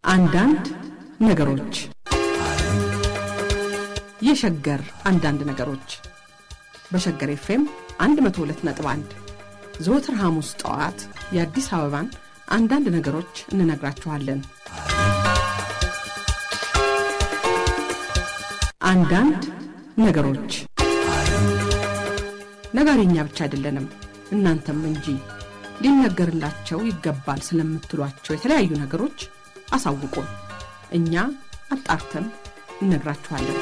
አንዳንድ ነገሮች የሸገር አንዳንድ ነገሮች በሸገር ኤፍኤም 102.1 ዘወትር ሐሙስ ጠዋት የአዲስ አበባን አንዳንድ ነገሮች እንነግራችኋለን። አንዳንድ ነገሮች ነጋሪኛ ብቻ አይደለንም፣ እናንተም እንጂ ሊነገርላቸው ይገባል ስለምትሏቸው የተለያዩ ነገሮች አሳውቁን። እኛ አጣርተን እነግራችኋለን።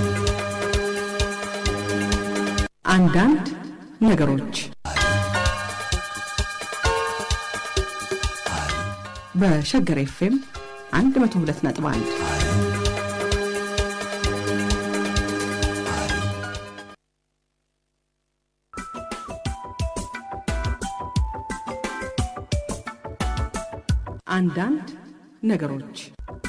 አንዳንድ ነገሮች በሸገር ኤፍኤም 102.1 አንዳንድ ነገሮች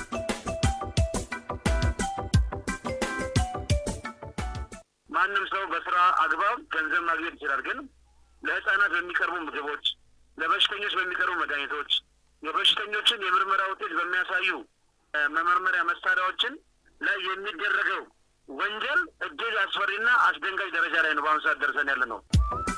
ማንም ሰው በስራ አግባብ ገንዘብ ማግኘት ይችላል። ግን ለህፃናት በሚቀርቡ ምግቦች፣ ለበሽተኞች በሚቀርቡ መድኃኒቶች፣ የበሽተኞችን የምርመራ ውጤት በሚያሳዩ መመርመሪያ መሳሪያዎችን ላይ የሚደረገው ወንጀል እጅግ አስፈሪና አስደንጋጭ ደረጃ ላይ ነው በአሁኑ ሰዓት ደርሰን ያለ ነው።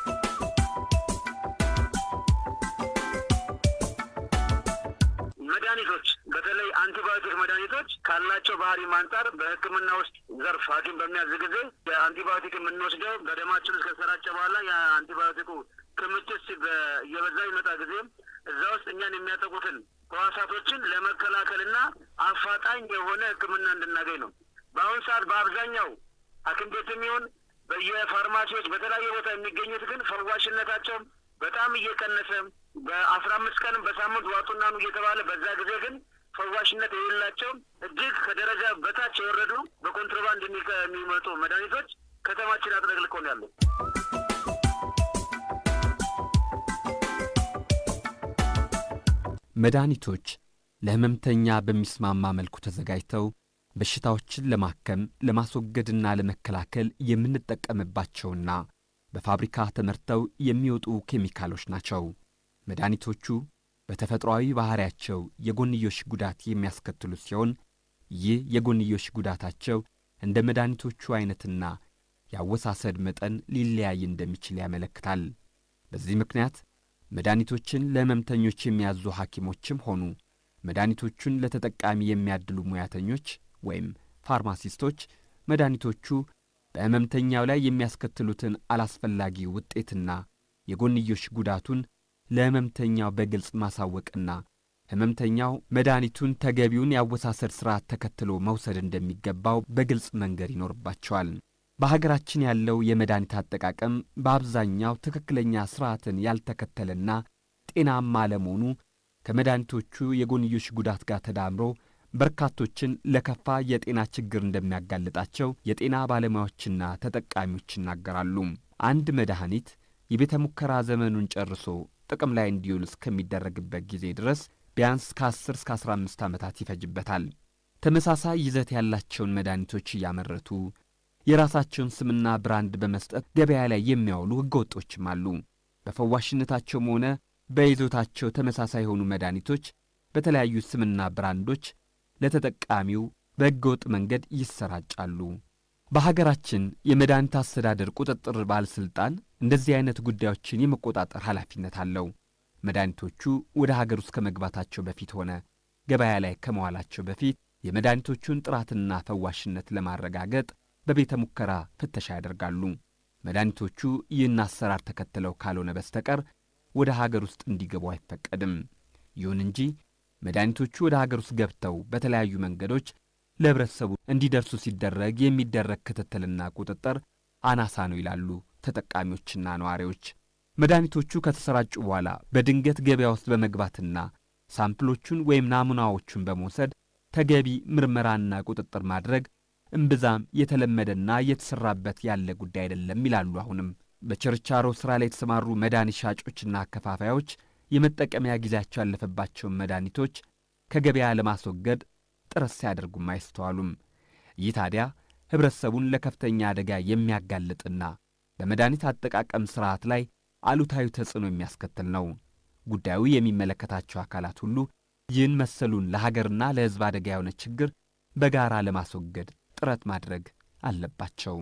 መድኃኒቶች በተለይ አንቲባዮቲክ መድኃኒቶች ካላቸው ባህሪም አንጻር በሕክምና ውስጥ ዘርፍ ሐኪም በሚያዝ ጊዜ የአንቲባዮቲክ የምንወስደው በደማችን ውስጥ ከሰራጨ በኋላ የአንቲባዮቲኩ ክምችት እየበዛ ይመጣ ጊዜ እዛ ውስጥ እኛን የሚያጠቁትን ህዋሳቶችን ለመከላከልና አፋጣኝ የሆነ ሕክምና እንድናገኝ ነው። በአሁኑ ሰዓት በአብዛኛው ሐኪም ቤትም ይሁን በየፋርማሲዎች በተለያየ ቦታ የሚገኙት ግን ፈዋሽነታቸው በጣም እየቀነሰ በአስራ አምስት ቀንም በሳምንት ዋጡና ኑ እየተባለ በዛ ጊዜ ግን ፈዋሽነት የሌላቸው እጅግ ከደረጃ በታች የወረዱ በኮንትሮባንድ የሚመጡ መድኃኒቶች ከተማችን አጥለቅልቀው ነው ያለው። መድኃኒቶች ለህመምተኛ በሚስማማ መልኩ ተዘጋጅተው በሽታዎችን ለማከም ለማስወገድና ለመከላከል የምንጠቀምባቸውና በፋብሪካ ተመርተው የሚወጡ ኬሚካሎች ናቸው። መድኃኒቶቹ በተፈጥሯዊ ባሕሪያቸው የጎንዮሽ ጉዳት የሚያስከትሉ ሲሆን ይህ የጎንዮሽ ጉዳታቸው እንደ መድኃኒቶቹ ዐይነትና የአወሳሰድ መጠን ሊለያይ እንደሚችል ያመለክታል። በዚህ ምክንያት መድኃኒቶችን ለሕመምተኞች የሚያዙ ሐኪሞችም ሆኑ መድኃኒቶቹን ለተጠቃሚ የሚያድሉ ሙያተኞች ወይም ፋርማሲስቶች መድኃኒቶቹ በሕመምተኛው ላይ የሚያስከትሉትን አላስፈላጊ ውጤትና የጎንዮሽ ጉዳቱን ለሕመምተኛው በግልጽ ማሳወቅና ሕመምተኛው መድኃኒቱን ተገቢውን የአወሳሰድ ሥርዓት ተከትሎ መውሰድ እንደሚገባው በግልጽ መንገድ ይኖርባቸዋል። በሀገራችን ያለው የመድኃኒት አጠቃቀም በአብዛኛው ትክክለኛ ሥርዓትን ያልተከተለና ጤናማ ለመሆኑ ከመድኃኒቶቹ የጎንዮሽ ጉዳት ጋር ተዳምሮ በርካቶችን ለከፋ የጤና ችግር እንደሚያጋልጣቸው የጤና ባለሙያዎችና ተጠቃሚዎች ይናገራሉ። አንድ መድኃኒት የቤተ ሙከራ ዘመኑን ጨርሶ ጥቅም ላይ እንዲውል እስከሚደረግበት ጊዜ ድረስ ቢያንስ ከ10 እስከ 15 ዓመታት ይፈጅበታል። ተመሳሳይ ይዘት ያላቸውን መድኃኒቶች እያመረቱ የራሳቸውን ስምና ብራንድ በመስጠት ገበያ ላይ የሚያውሉ ሕገወጦችም አሉ። በፈዋሽነታቸውም ሆነ በይዞታቸው ተመሳሳይ የሆኑ መድኃኒቶች በተለያዩ ስምና ብራንዶች ለተጠቃሚው በሕገወጥ መንገድ ይሰራጫሉ። በሀገራችን የመድኃኒት አስተዳደር ቁጥጥር ባለሥልጣን እንደዚህ አይነት ጉዳዮችን የመቆጣጠር ኃላፊነት አለው። መድኃኒቶቹ ወደ ሀገር ውስጥ ከመግባታቸው በፊት ሆነ ገበያ ላይ ከመዋላቸው በፊት የመድኃኒቶቹን ጥራትና ፈዋሽነት ለማረጋገጥ በቤተ ሙከራ ፍተሻ ያደርጋሉ። መድኃኒቶቹ ይህን አሰራር ተከትለው ካልሆነ በስተቀር ወደ ሀገር ውስጥ እንዲገቡ አይፈቀድም። ይሁን እንጂ መድኃኒቶቹ ወደ ሀገር ውስጥ ገብተው በተለያዩ መንገዶች ለሕብረተሰቡ እንዲደርሱ ሲደረግ የሚደረግ ክትትልና ቁጥጥር አናሳ ነው ይላሉ ተጠቃሚዎችና ነዋሪዎች። መድኃኒቶቹ ከተሰራጩ በኋላ በድንገት ገበያ ውስጥ በመግባትና ሳምፕሎቹን ወይም ናሙናዎቹን በመውሰድ ተገቢ ምርመራና ቁጥጥር ማድረግ እምብዛም የተለመደና እየተሠራበት ያለ ጉዳይ አይደለም ይላሉ። አሁንም በችርቻሮ ሥራ ላይ የተሰማሩ መድኃኒት ሻጮችና አከፋፋዮች የመጠቀሚያ ጊዜያቸው ያለፈባቸውን መድኃኒቶች ከገበያ ለማስወገድ ጥረት ሲያደርጉም አይስተዋሉም። ይህ ታዲያ ኅብረተሰቡን ለከፍተኛ አደጋ የሚያጋልጥና በመድኃኒት አጠቃቀም ሥርዓት ላይ አሉታዊ ተጽዕኖ የሚያስከትል ነው። ጉዳዩ የሚመለከታቸው አካላት ሁሉ ይህን መሰሉን ለሀገርና ለሕዝብ አደጋ የሆነ ችግር በጋራ ለማስወገድ ጥረት ማድረግ አለባቸው።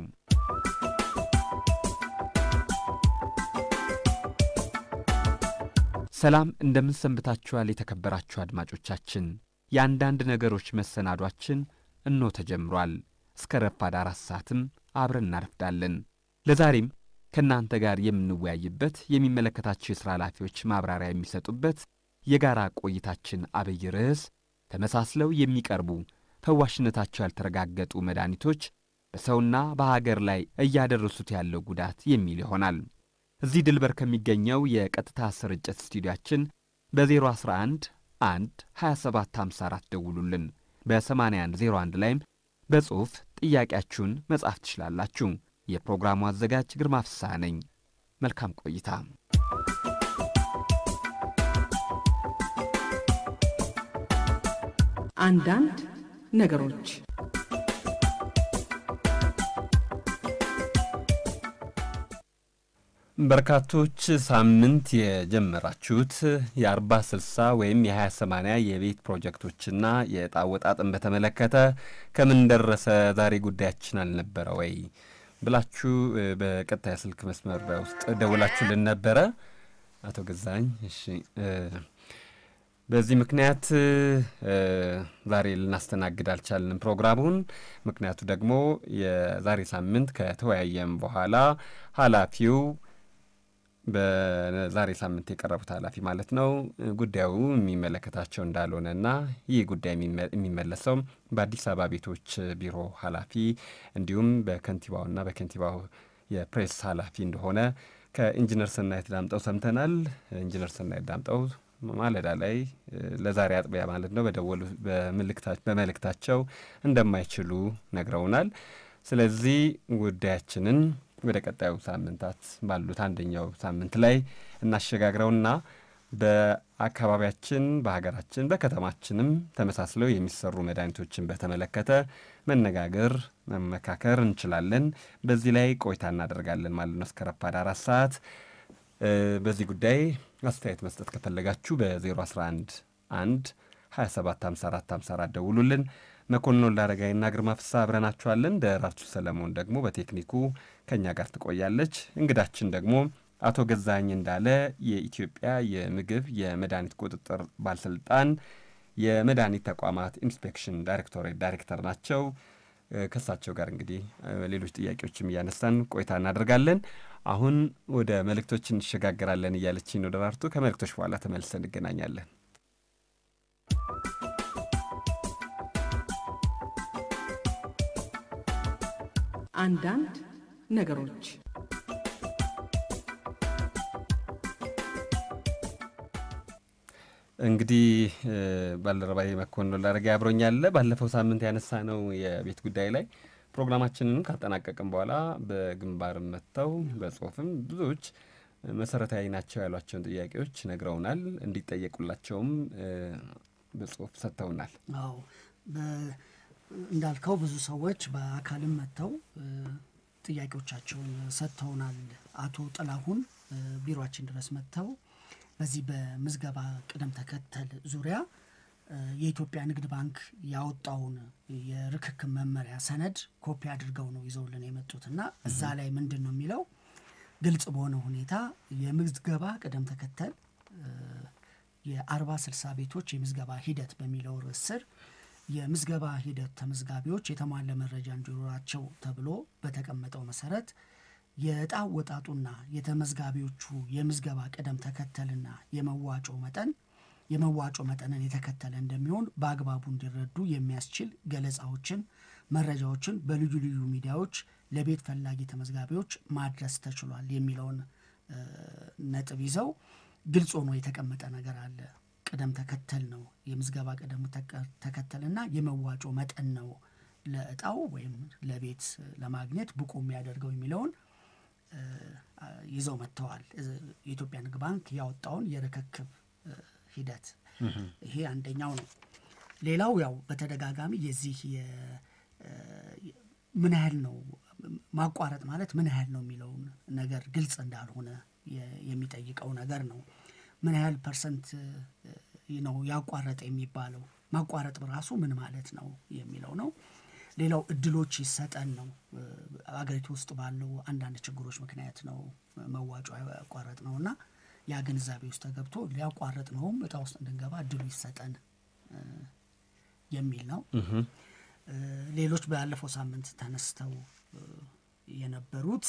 ሰላም እንደምን ሰንብታችኋል? የተከበራችሁ አድማጮቻችን፣ የአንዳንድ ነገሮች መሰናዷችን እኖ ተጀምሯል። እስከ ረፋድ አራት ሰዓትም አብረን እናረፍዳለን። ለዛሬም ከእናንተ ጋር የምንወያይበት የሚመለከታቸው የሥራ ኃላፊዎች ማብራሪያ የሚሰጡበት የጋራ ቆይታችን አብይ ርዕስ ተመሳስለው የሚቀርቡ ፈዋሽነታቸው ያልተረጋገጡ መድኃኒቶች በሰውና በሀገር ላይ እያደረሱት ያለው ጉዳት የሚል ይሆናል። እዚህ ድልበር ከሚገኘው የቀጥታ ስርጭት ስቱዲያችን በ011 1 2754 ደውሉልን። በ8101 ላይም በጽሑፍ ጥያቄያችሁን መጻፍ ትችላላችሁ። የፕሮግራሙ አዘጋጅ ግርማ ፍስሐ ነኝ። መልካም ቆይታ። አንዳንድ ነገሮች በርካቶች ሳምንት የጀመራችሁት የአርባ ስልሳ ወይም የሀያ ሰማንያ የቤት ፕሮጀክቶችና የዕጣ አወጣጥን በተመለከተ ከምን ደረሰ ዛሬ ጉዳያችን አልነበረ ወይ ብላችሁ በቀጥታ የስልክ መስመር ውስጥ ደውላችሁልን ነበረ አቶ ገዛኝ። እሺ በዚህ ምክንያት ዛሬ ልናስተናግድ አልቻልንም ፕሮግራሙን። ምክንያቱ ደግሞ የዛሬ ሳምንት ከተወያየም በኋላ ኃላፊው በዛሬ ሳምንት የቀረቡት ኃላፊ ማለት ነው ጉዳዩ የሚመለከታቸው እንዳልሆነና ይህ ጉዳይ የሚመለሰው በአዲስ አበባ ቤቶች ቢሮ ኃላፊ እንዲሁም በከንቲባውና በከንቲባው የፕሬስ ኃላፊ እንደሆነ ከኢንጂነር ሰናይት ዳምጠው ሰምተናል። ኢንጂነር ሰናይት ዳምጠው ማለዳ ላይ ለዛሬ አጥቢያ ማለት ነው በደወሉ በመልእክታቸው እንደማይችሉ ነግረውናል። ስለዚህ ጉዳያችንን ወደ ቀጣዩ ሳምንታት ባሉት አንደኛው ሳምንት ላይ እናሸጋግረውና በአካባቢያችን በሀገራችን በከተማችንም ተመሳስለው የሚሰሩ መድኃኒቶችን በተመለከተ መነጋገር መመካከር እንችላለን። በዚህ ላይ ቆይታ እናደርጋለን ማለት ነው እስከ ረፋድ አራት ሰዓት። በዚህ ጉዳይ አስተያየት መስጠት ከፈለጋችሁ በ011 1 27 54 54 ደውሉልን። መኮንን ላረጋይና ግርማ ፍሳ አብረናችኋለን። ደራርቱ ሰለሞን ደግሞ በቴክኒኩ ከእኛ ጋር ትቆያለች። እንግዳችን ደግሞ አቶ ገዛኝ እንዳለ የኢትዮጵያ የምግብ የመድኃኒት ቁጥጥር ባለስልጣን የመድኃኒት ተቋማት ኢንስፔክሽን ዳይሬክቶሬት ዳይሬክተር ናቸው። ከእሳቸው ጋር እንግዲህ ሌሎች ጥያቄዎችም እያነሳን ቆይታ እናደርጋለን። አሁን ወደ መልእክቶች እንሸጋገራለን እያለችኝ ነው ደራርቱ። ከመልእክቶች በኋላ ተመልሰን እንገናኛለን። አንዳንድ ነገሮች እንግዲህ ባልደረባዬ መኮንን ላረጋ አብሮኛለ። ባለፈው ሳምንት ያነሳ ነው የቤት ጉዳይ ላይ ፕሮግራማችንን ካጠናቀቅም በኋላ በግንባርም መጥተው በጽሁፍም ብዙዎች መሰረታዊ ናቸው ያሏቸውን ጥያቄዎች ነግረውናል። እንዲጠየቁላቸውም በጽሁፍ ሰጥተውናል። አዎ እንዳልከው ብዙ ሰዎች በአካልም መጥተው ጥያቄዎቻቸውን ሰጥተውናል። አቶ ጥላሁን ቢሮችን ድረስ መጥተው በዚህ በምዝገባ ቅደም ተከተል ዙሪያ የኢትዮጵያ ንግድ ባንክ ያወጣውን የርክክብ መመሪያ ሰነድ ኮፒ አድርገው ነው ይዘውልን የመጡት እና እዛ ላይ ምንድን ነው የሚለው ግልጽ በሆነ ሁኔታ የምዝገባ ቅደም ተከተል የአርባ ስልሳ ቤቶች የምዝገባ ሂደት በሚለው ርዕስ ስር የምዝገባ ሂደት ተመዝጋቢዎች የተሟላ መረጃ እንዲኖራቸው ተብሎ በተቀመጠው መሰረት የዕጣ ወጣጡና የተመዝጋቢዎቹ የምዝገባ ቅደም ተከተልና የመዋጮ መጠን የመዋጮ መጠንን የተከተለ እንደሚሆን በአግባቡ እንዲረዱ የሚያስችል ገለጻዎችን፣ መረጃዎችን በልዩ ልዩ ሚዲያዎች ለቤት ፈላጊ ተመዝጋቢዎች ማድረስ ተችሏል የሚለውን ነጥብ ይዘው ግልጽ ሆኖ የተቀመጠ ነገር አለ። ቅደም ተከተል ነው የምዝገባ ቅደም ተከተልና የመዋጮ መጠን ነው ለእጣው ወይም ለቤት ለማግኘት ብቁ የሚያደርገው የሚለውን ይዘው መጥተዋል። የኢትዮጵያ ንግድ ባንክ ያወጣውን የርክክብ ሂደት ይሄ አንደኛው ነው። ሌላው ያው በተደጋጋሚ የዚህ ምን ያህል ነው ማቋረጥ ማለት ምን ያህል ነው የሚለውን ነገር ግልጽ እንዳልሆነ የሚጠይቀው ነገር ነው። ምን ያህል ፐርሰንት ነው ያቋረጠ የሚባለው? ማቋረጥ በራሱ ምን ማለት ነው የሚለው ነው። ሌላው እድሎች ይሰጠን ነው። አገሪቱ ውስጥ ባለው አንዳንድ ችግሮች ምክንያት ነው መዋጮ ያቋረጥ ነው እና ያ ግንዛቤ ውስጥ ተገብቶ ሊያቋረጥ ነውም እጣ ውስጥ እንድንገባ እድሉ ይሰጠን የሚል ነው። ሌሎች ባለፈው ሳምንት ተነስተው የነበሩት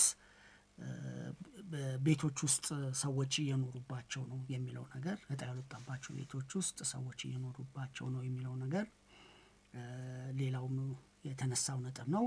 ቤቶች ውስጥ ሰዎች እየኖሩባቸው ነው የሚለው ነገር እጣ ያልወጣባቸው ቤቶች ውስጥ ሰዎች እየኖሩባቸው ነው የሚለው ነገር ሌላውም የተነሳው ነጥብ ነው።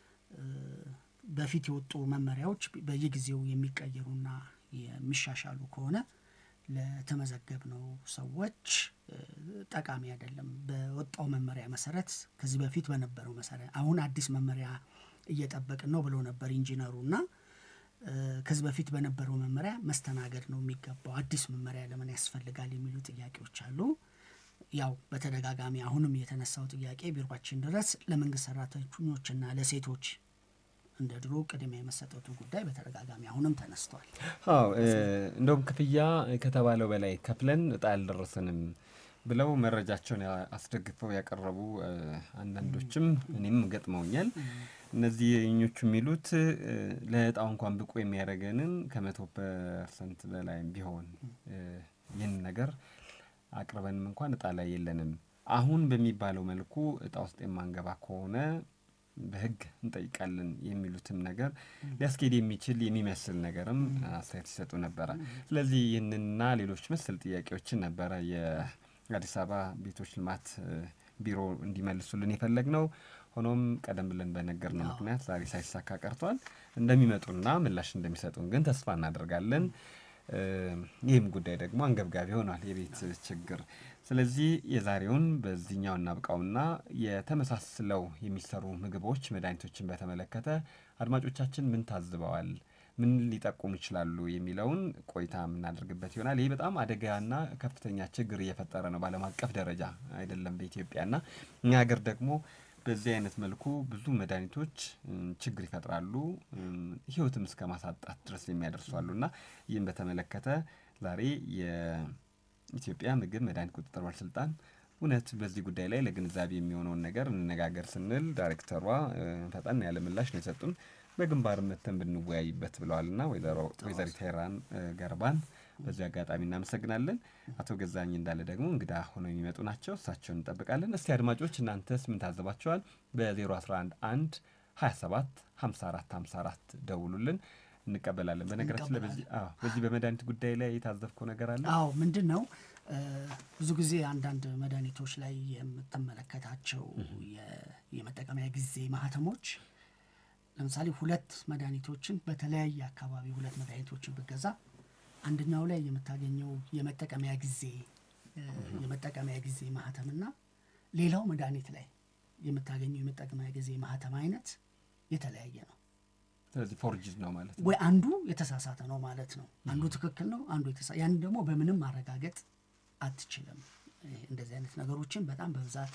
በፊት የወጡ መመሪያዎች በየጊዜው የሚቀየሩና የሚሻሻሉ ከሆነ ለተመዘገብነው ሰዎች ጠቃሚ አይደለም። በወጣው መመሪያ መሰረት ከዚህ በፊት በነበረው መሰረት አሁን አዲስ መመሪያ እየጠበቅን ነው ብሎ ነበር ኢንጂነሩ እና ከዚህ በፊት በነበረው መመሪያ መስተናገድ ነው የሚገባው። አዲስ መመሪያ ለምን ያስፈልጋል የሚሉ ጥያቄዎች አሉ። ያው በተደጋጋሚ አሁንም የተነሳው ጥያቄ ቢሮችን ድረስ ለመንግስት ሰራተኞችና ለሴቶች እንደ ድሮ ቅድሚያ የመሰጠቱ ጉዳይ በተደጋጋሚ አሁንም ተነስቷል። አዎ እንደውም ክፍያ ከተባለው በላይ ከፍለን እጣ አልደረሰንም ብለው መረጃቸውን አስደግፈው ያቀረቡ አንዳንዶችም እኔም ገጥመውኛል። እነዚህ ኞቹ የሚሉት ለእጣው እንኳን ብቁ የሚያደርገንን ከመቶ ፐርሰንት በላይ ቢሆን ይህን ነገር አቅርበንም እንኳን እጣ ላይ የለንም። አሁን በሚባለው መልኩ እጣ ውስጥ የማንገባ ከሆነ በሕግ እንጠይቃለን የሚሉትም ነገር ሊያስኬድ የሚችል የሚመስል ነገርም አስተያየት ሲሰጡ ነበረ። ስለዚህ ይህንና ሌሎች መሰል ጥያቄዎችን ነበረ የአዲስ አበባ ቤቶች ልማት ቢሮ እንዲመልሱልን የፈለግ ነው። ሆኖም ቀደም ብለን በነገርነው ምክንያት ዛሬ ሳይሳካ ቀርቷል። እንደሚመጡና ምላሽ እንደሚሰጡን ግን ተስፋ እናደርጋለን። ይህም ጉዳይ ደግሞ አንገብጋቢ ሆኗል፣ የቤት ችግር። ስለዚህ የዛሬውን በዚህኛው እናብቃውና የተመሳስለው የሚሰሩ ምግቦች፣ መድኃኒቶችን በተመለከተ አድማጮቻችን ምን ታዝበዋል፣ ምን ሊጠቁሙ ይችላሉ የሚለውን ቆይታ የምናደርግበት ይሆናል። ይህ በጣም አደጋና ከፍተኛ ችግር እየፈጠረ ነው በዓለም አቀፍ ደረጃ አይደለም በኢትዮጵያና እኛ ሀገር ደግሞ በዚህ አይነት መልኩ ብዙ መድኃኒቶች ችግር ይፈጥራሉ፣ ሕይወትም እስከ ማሳጣት ድረስ የሚያደርሷሉ እና ይህም በተመለከተ ዛሬ የኢትዮጵያ ምግብ መድኃኒት ቁጥጥር ባለስልጣን እውነት በዚህ ጉዳይ ላይ ለግንዛቤ የሚሆነውን ነገር እንነጋገር ስንል ዳይሬክተሯ ፈጠን ያለ ምላሽ ነው የሰጡን። በግንባር መተን ብንወያይበት ብለዋል እና ወይዘሮ ወይዘሪት ሄራን ገርባን በዚህ አጋጣሚ እናመሰግናለን። አቶ ገዛኝ እንዳለ ደግሞ እንግዳ ሆነው የሚመጡ ናቸው። እሳቸውን እንጠብቃለን። እስቲ አድማጮች እናንተስ ምን ታዘባቸዋል? በ011 1 27 54 54 ደውሉልን፣ እንቀበላለን። በነገራችን ላይ በዚህ በመድኃኒት ጉዳይ ላይ የታዘብከው ነገር አለ? አዎ ምንድን ነው ብዙ ጊዜ አንዳንድ መድኃኒቶች ላይ የምትመለከታቸው የመጠቀሚያ ጊዜ ማህተሞች ለምሳሌ ሁለት መድኃኒቶችን በተለያየ አካባቢ ሁለት መድኃኒቶችን ብገዛ አንደኛው ላይ የምታገኘው የመጠቀሚያ ጊዜ የመጠቀሚያ ጊዜ ማህተምና ሌላው መድኃኒት ላይ የምታገኘው የመጠቀሚያ ጊዜ ማህተም አይነት የተለያየ ነው። ስለዚህ ፎርጅድ ነው ማለት ነው። ወይ አንዱ የተሳሳተ ነው ማለት ነው። አንዱ ትክክል ነው፣ አንዱ የተሳ ያን ደግሞ በምንም ማረጋገጥ አትችልም። እንደዚህ አይነት ነገሮችን በጣም በብዛት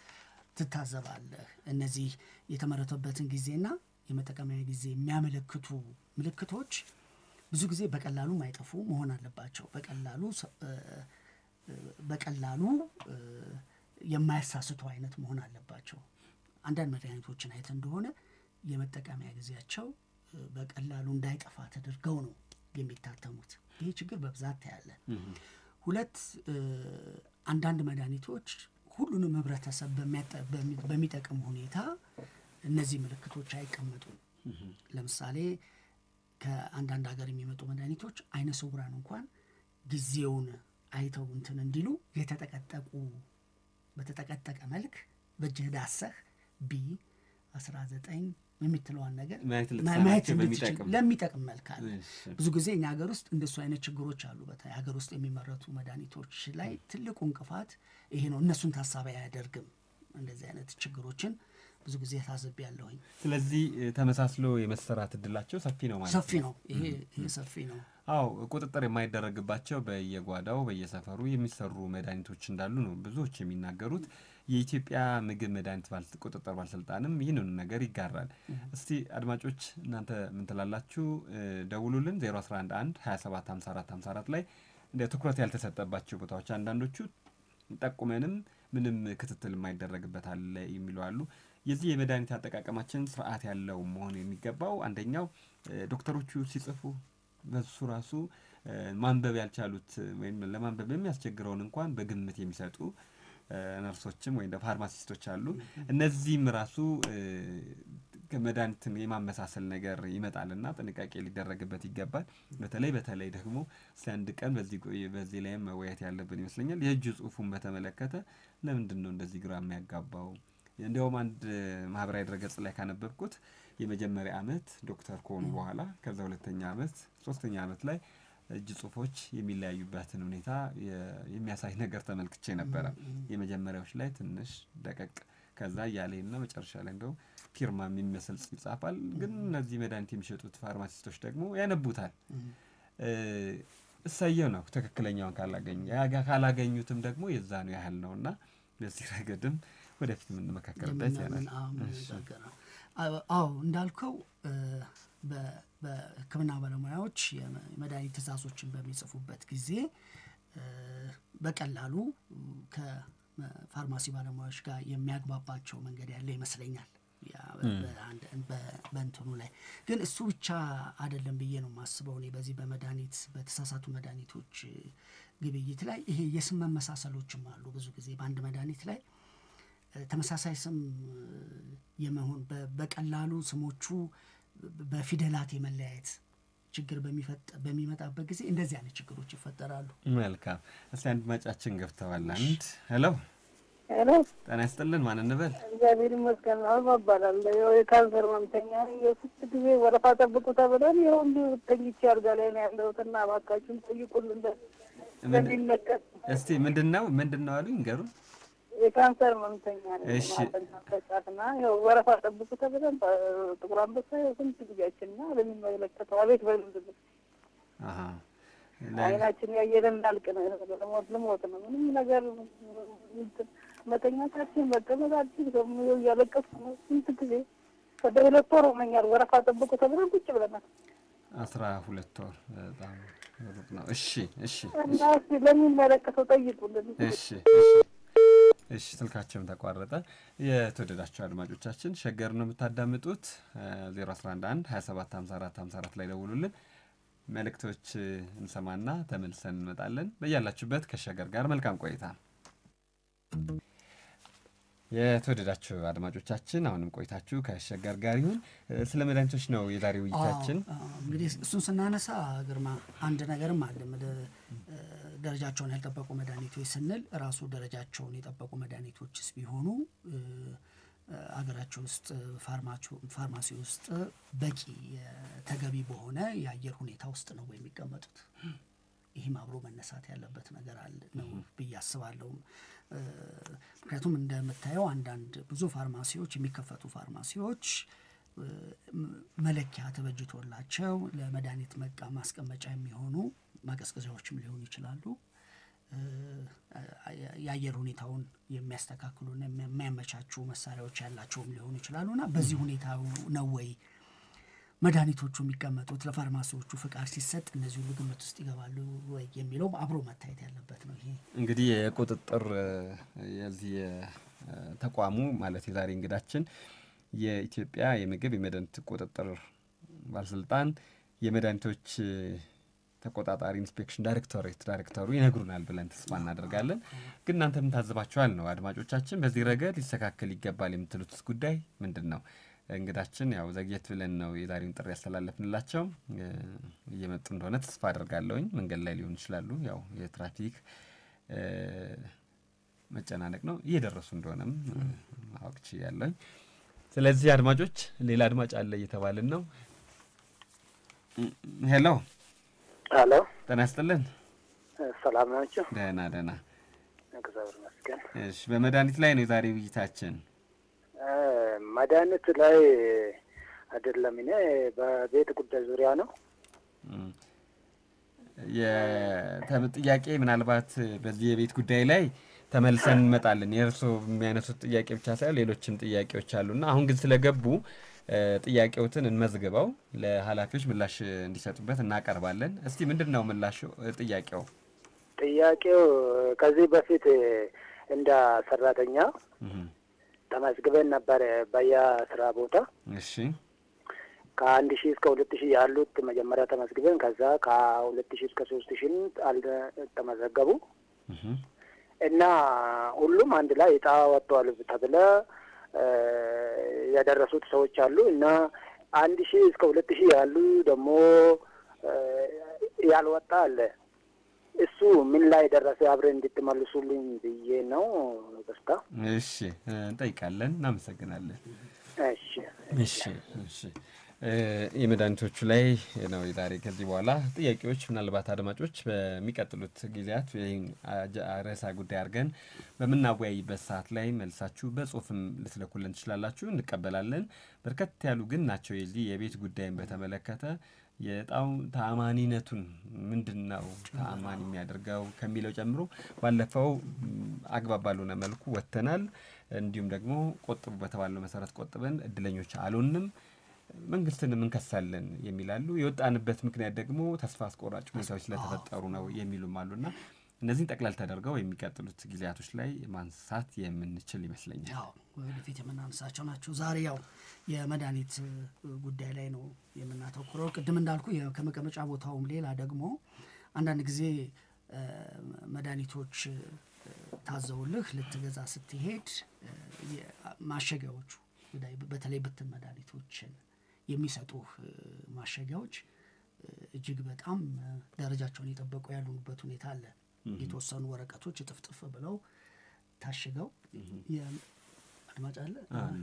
ትታዘባለህ። እነዚህ የተመረተበትን ጊዜና የመጠቀሚያ ጊዜ የሚያመለክቱ ምልክቶች ብዙ ጊዜ በቀላሉ ማይጠፉ መሆን አለባቸው። በቀላሉ በቀላሉ የማያሳስቱ አይነት መሆን አለባቸው። አንዳንድ መድኃኒቶችን አይተ እንደሆነ የመጠቀሚያ ጊዜያቸው በቀላሉ እንዳይጠፋ ተደርገው ነው የሚታተሙት። ይህ ችግር በብዛት ታያለ። ሁለት አንዳንድ መድኃኒቶች ሁሉንም ህብረተሰብ በሚጠቅም ሁኔታ እነዚህ ምልክቶች አይቀመጡም። ለምሳሌ ከአንዳንድ ሀገር የሚመጡ መድኃኒቶች አይነ ስውራን እንኳን ጊዜውን አይተው እንትን እንዲሉ የተጠቀጠቁ በተጠቀጠቀ መልክ በእጅህ ዳሰህ ቢ አስራ ዘጠኝ የሚትለዋን ነገር ማየት እንድትችል ለሚጠቅም መልክ አለ። ብዙ ጊዜ እኛ ሀገር ውስጥ እንደሱ አይነት ችግሮች አሉ። በተለይ ሀገር ውስጥ የሚመረቱ መድኃኒቶች ላይ ትልቁ እንቅፋት ይሄ ነው። እነሱን ታሳቢ አያደርግም። እንደዚህ አይነት ችግሮችን ብዙ ጊዜ ታዘብ ያለሁኝ። ስለዚህ ተመሳስሎ የመሰራት እድላቸው ሰፊ ነው ማለት ሰፊ ነው። ይሄ ይሄ ሰፊ ነው። አዎ ቁጥጥር የማይደረግባቸው በየጓዳው በየሰፈሩ የሚሰሩ መድኃኒቶች እንዳሉ ነው ብዙዎች የሚናገሩት። የኢትዮጵያ ምግብ መድኃኒት ቁጥጥር ባለስልጣንም ይህንኑ ነገር ይጋራል። እስቲ አድማጮች እናንተ ምን ትላላችሁ? ደውሉልን 0111 27 54 54 ላይ እንደ ትኩረት ያልተሰጠባቸው ቦታዎች አንዳንዶቹ ጠቁመንም ምንም ክትትል የማይደረግበት አለ የሚሉ አሉ። የዚህ የመድኃኒት አጠቃቀማችን ስርዓት ያለው መሆን የሚገባው አንደኛው ዶክተሮቹ ሲጽፉ በሱ ራሱ ማንበብ ያልቻሉት ወይም ለማንበብ የሚያስቸግረውን እንኳን በግምት የሚሰጡ ነርሶችም ወይም ፋርማሲስቶች አሉ። እነዚህም ራሱ መድኃኒትን የማመሳሰል ነገር ይመጣልና ጥንቃቄ ሊደረግበት ይገባል። በተለይ በተለይ ደግሞ እስኪ አንድ ቀን በዚህ ላይም መወያየት ያለብን ይመስለኛል። የእጅ ጽሁፉን በተመለከተ ለምንድን ነው እንደዚህ ግራ የሚያጋባው? እንዲያውም አንድ ማህበራዊ ድረገጽ ላይ ካነበብኩት የመጀመሪያ አመት ዶክተር ከሆኑ በኋላ ከዛ ሁለተኛ አመት ሶስተኛ አመት ላይ እጅ ጽሁፎች የሚለያዩበትን ሁኔታ የሚያሳይ ነገር ተመልክቼ ነበረ። የመጀመሪያዎች ላይ ትንሽ ደቀቅ ከዛ እያሌና መጨረሻ ላይ እንደው ፊርማ የሚመስል ይጻፋል። ግን እነዚህ መድኃኒት የሚሸጡት ፋርማሲስቶች ደግሞ ያነቡታል። እሰየው ነው ትክክለኛውን ካላገኙ ካላገኙትም ደግሞ የዛኑ ያህል ነው እና በዚህ ረገድም ወደፊት የምንመካከርበት ያናል። አዎ እንዳልከው በሕክምና ባለሙያዎች የመድኃኒት ትእዛዞችን በሚጽፉበት ጊዜ በቀላሉ ከፋርማሲ ባለሙያዎች ጋር የሚያግባባቸው መንገድ ያለ ይመስለኛል። በእንትኑ ላይ ግን እሱ ብቻ አይደለም ብዬ ነው የማስበው እኔ በዚህ በመድኃኒት በተሳሳቱ መድኃኒቶች ግብይት ላይ ይሄ የስም መመሳሰሎችም አሉ። ብዙ ጊዜ በአንድ መድኃኒት ላይ ተመሳሳይ ስም የመሆን በቀላሉ ስሞቹ በፊደላት የመለያየት ችግር በሚመጣበት ጊዜ እንደዚህ አይነት ችግሮች ይፈጠራሉ። መልካም። እስቲ አንድ ማጫችን ገብተዋል። አንድ ሄሎ ሄሎ፣ ጤና ይስጥልን። ማን እንበል? እግዚአብሔር ይመስገን። አበባ እባላለሁ። ያው የካንሰር ህመምተኛ ነኝ። የስንት ጊዜ ወረፋ ጠብቁ ተብለን ይኸው እንዲሁ ተኝቼ አልጋ ላይ ነው ያለሁት እና እባካችሁን ጠይቁልን ለሚመለከት። እስቲ ምንድን ነው ምንድን ነው አሉኝ፣ ንገሩን። የካንሰር ህመምተኛ ነኝ። እሺ። ማጠናቀጫትና ያው ወረፋ ጠብቁ ተብለን ጥቁር አንበሳ ያው ስንት ጊዜያችን እና ለሚመለከተው አቤት በምንድን ነው አሀ አይናችን ያየለ እንዳልቅ ነው። ልሞት ልሞት ነው። ምንም ነገር እንትን መተኛታችን መቀመጣችን ደግሞ እያለቀስኩ ነው። ስንት ጊዜ ወደ ሁለት ወር ሆነኛል። ወረፋ ጠብቁ ተብለን ቁጭ ብለናል አስራ ሁለት ወር በጣም ሩቅ ነው። እሺ እሺ እና እስኪ ለሚመለከተው ጠይቁልን። እሺ እሺ እሺ ስልካቸውም ተቋረጠ። የተወደዳቸው አድማጮቻችን ሸገር ነው የምታዳምጡት። 0111 27 54 54 ላይ ደውሉልን። መልእክቶች እንሰማና ተመልሰን እንመጣለን። በያላችሁበት ከሸገር ጋር መልካም ቆይታ። የተወደዳችሁ አድማጮቻችን አሁንም ቆይታችሁ ከሸገር ጋር ይሁን። ስለ መድኃኒቶች ነው የዛሬ ውይይታችን። አዎ፣ እንግዲህ እሱን ስናነሳ ግርማ አንድ ነገርም አለ። ደረጃቸውን ያልጠበቁ መድኃኒቶች ስንል ራሱ ደረጃቸውን የጠበቁ መድኃኒቶችስ ቢሆኑ አገራቸው ውስጥ ፋርማሲ ውስጥ በቂ ተገቢ በሆነ የአየር ሁኔታ ውስጥ ነው የሚቀመጡት? ይህም አብሮ መነሳት ያለበት ነገር አለ ነው ብዬ አስባለሁ። ምክንያቱም እንደምታየው አንዳንድ ብዙ ፋርማሲዎች የሚከፈቱ ፋርማሲዎች መለኪያ ተበጅቶላቸው ለመድኃኒት መቃ ማስቀመጫ የሚሆኑ ማቀዝቀዣዎችም ሊሆኑ ይችላሉ። የአየር ሁኔታውን የሚያስተካክሉና የሚያመቻቹ መሳሪያዎች ያላቸውም ሊሆኑ ይችላሉ እና በዚህ ሁኔታ ነው ወይ መድኃኒቶቹ የሚቀመጡት? ለፋርማሲዎቹ ፍቃድ ሲሰጥ እነዚህ ሁሉ ግምት ውስጥ ይገባሉ ወይ የሚለው አብሮ መታየት ያለበት ነው። ይሄ እንግዲህ የቁጥጥር የዚህ ተቋሙ ማለት የዛሬ እንግዳችን የኢትዮጵያ የምግብ የመድኃኒት ቁጥጥር ባለስልጣን የመድኃኒቶች ተቆጣጣሪ ኢንስፔክሽን ዳይሬክቶሬት ዳይሬክተሩ ይነግሩናል ብለን ተስፋ እናደርጋለን። ግን እናንተም ታዝባችኋል ነው አድማጮቻችን። በዚህ ረገድ ሊስተካከል ይገባል የምትሉትስ ጉዳይ ምንድን ነው? እንግዳችን ያው ዘግየት ብለን ነው የዛሬውን ጥሪ ያስተላለፍንላቸው። እየመጡ እንደሆነ ተስፋ አደርጋለሁኝ። መንገድ ላይ ሊሆን ይችላሉ። ያው የትራፊክ መጨናነቅ ነው። እየደረሱ እንደሆነም ማወቅ ችያለሁኝ። ስለዚህ አድማጮች፣ ሌላ አድማጭ አለ እየተባልን ነው። ሄሎ ሄሎ፣ ጤና ይስጥልን። ሰላም ናቸው? ደህና ደህና። እግዚአብሔር ይመስገን። እሺ፣ በመድኃኒት ላይ ነው የዛሬ ውይይታችን። መድኃኒት ላይ አይደለም፣ እኔ በቤት ጉዳይ ዙሪያ ነው። ጥያቄ ምናልባት በዚህ የቤት ጉዳይ ላይ ተመልሰን እንመጣለን። የእርስዎ የሚያነሱት ጥያቄ ብቻ ሳይሆን ሌሎችም ጥያቄዎች አሉና አሁን ግን ስለገቡ ጥያቄዎትን እንመዝግበው ለኃላፊዎች ምላሽ እንዲሰጡበት እናቀርባለን። እስቲ ምንድን ነው ምላሹ? ጥያቄው ጥያቄው ከዚህ በፊት እንደ ሰራተኛ ተመዝግበን ነበር በየስራ ቦታ እሺ ከአንድ ሺህ እስከ ሁለት ሺህ ያሉት መጀመሪያ ተመዝግበን ከዛ ከሁለት ሺህ እስከ ሶስት ሺህ አልተመዘገቡ እና ሁሉም አንድ ላይ እጣ ወጥተዋል ተብለ የደረሱት ሰዎች አሉ እና አንድ ሺህ እስከ ሁለት ሺህ ያሉ ደግሞ ያልወጣ አለ። እሱ ምን ላይ ደረሰ? አብረን እንድትመልሱልኝ ብዬ ነው። ደስታ እሺ እንጠይቃለን። እናመሰግናለን። እሺ እሺ እሺ የመድኃኒቶቹ ላይ ነው ዛሬ። ከዚህ በኋላ ጥያቄዎች ምናልባት አድማጮች በሚቀጥሉት ጊዜያት ይህን ርዕሰ ጉዳይ አድርገን በምናወያይበት ሰዓት ላይ መልሳችሁ በጽሁፍም ልትልኩልን ትችላላችሁ፣ እንቀበላለን። በርከት ያሉ ግን ናቸው የዚህ የቤት ጉዳይን በተመለከተ የእጣው ተአማኒነቱን ምንድን ነው ተአማኒ የሚያደርገው ከሚለው ጨምሮ ባለፈው አግባብ ባልሆነ መልኩ ወጥተናል። እንዲሁም ደግሞ ቆጥቡ በተባለው መሰረት ቆጥበን እድለኞች አልሆንም መንግስትን እንከሳለን የሚላሉ የወጣንበት ምክንያት ደግሞ ተስፋ አስቆራጭ ሁኔታዎች ስለተፈጠሩ ነው የሚሉም አሉና እነዚህን ጠቅላል ተደርገው የሚቀጥሉት ጊዜያቶች ላይ ማንሳት የምንችል ይመስለኛል። ያው ወደፊት የምናነሳቸው ናቸው። ዛሬ ያው የመድኃኒት ጉዳይ ላይ ነው የምናተኩረው። ቅድም እንዳልኩ ከመቀመጫ ቦታውም ሌላ ደግሞ አንዳንድ ጊዜ መድኃኒቶች ታዘውልህ ልትገዛ ስትሄድ ማሸጊያዎቹ በተለይ ብትን መድኃኒቶችን የሚሰጡህ ማሸጊያዎች እጅግ በጣም ደረጃቸውን የጠበቁ ያሉበት ሁኔታ አለ። የተወሰኑ ወረቀቶች እጥፍጥፍ ብለው ታሽገው አድማጭ አለ።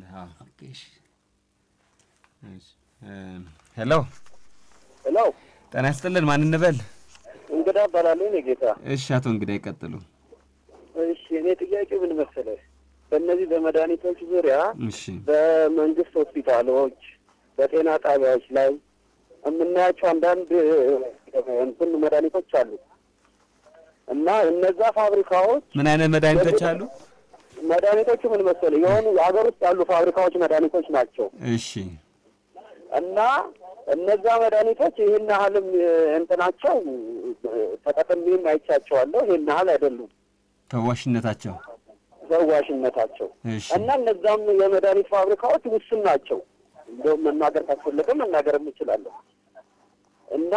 ሄሎ ሄሎ፣ ጤና ይስጥልን። ማን እንበል? እንግዳ እባላለሁ። እኔ ጌታ። እሺ፣ አቶ እንግዳ ይቀጥሉ። እሺ፣ እኔ ጥያቄ ምን መሰለህ፣ በእነዚህ በመድኃኒቶች ዙሪያ እሺ፣ በመንግስት ሆስፒታሎች፣ በጤና ጣቢያዎች ላይ የምናያቸው አንዳንድ እንትን መድኃኒቶች አሉ እና እነዛ ፋብሪካዎች ምን አይነት መድኃኒቶች አሉ? መድኃኒቶቹ ምን መሰለህ የሆኑ ሀገር ውስጥ ያሉ ፋብሪካዎች መድኃኒቶች ናቸው እሺ፣ እና እነዛ መድኃኒቶች ይህን ያህልም እንትናቸው ተጠቅሜም አይቻቸዋለሁ። ይህን ያህል አይደሉም ፈዋሽነታቸው ፈዋሽነታቸው እሺ፣ እና እነዛም የመድኃኒት ፋብሪካዎች ውስን ናቸው። እንደውም መናገር ካስፈለገ መናገር እንችላለን እና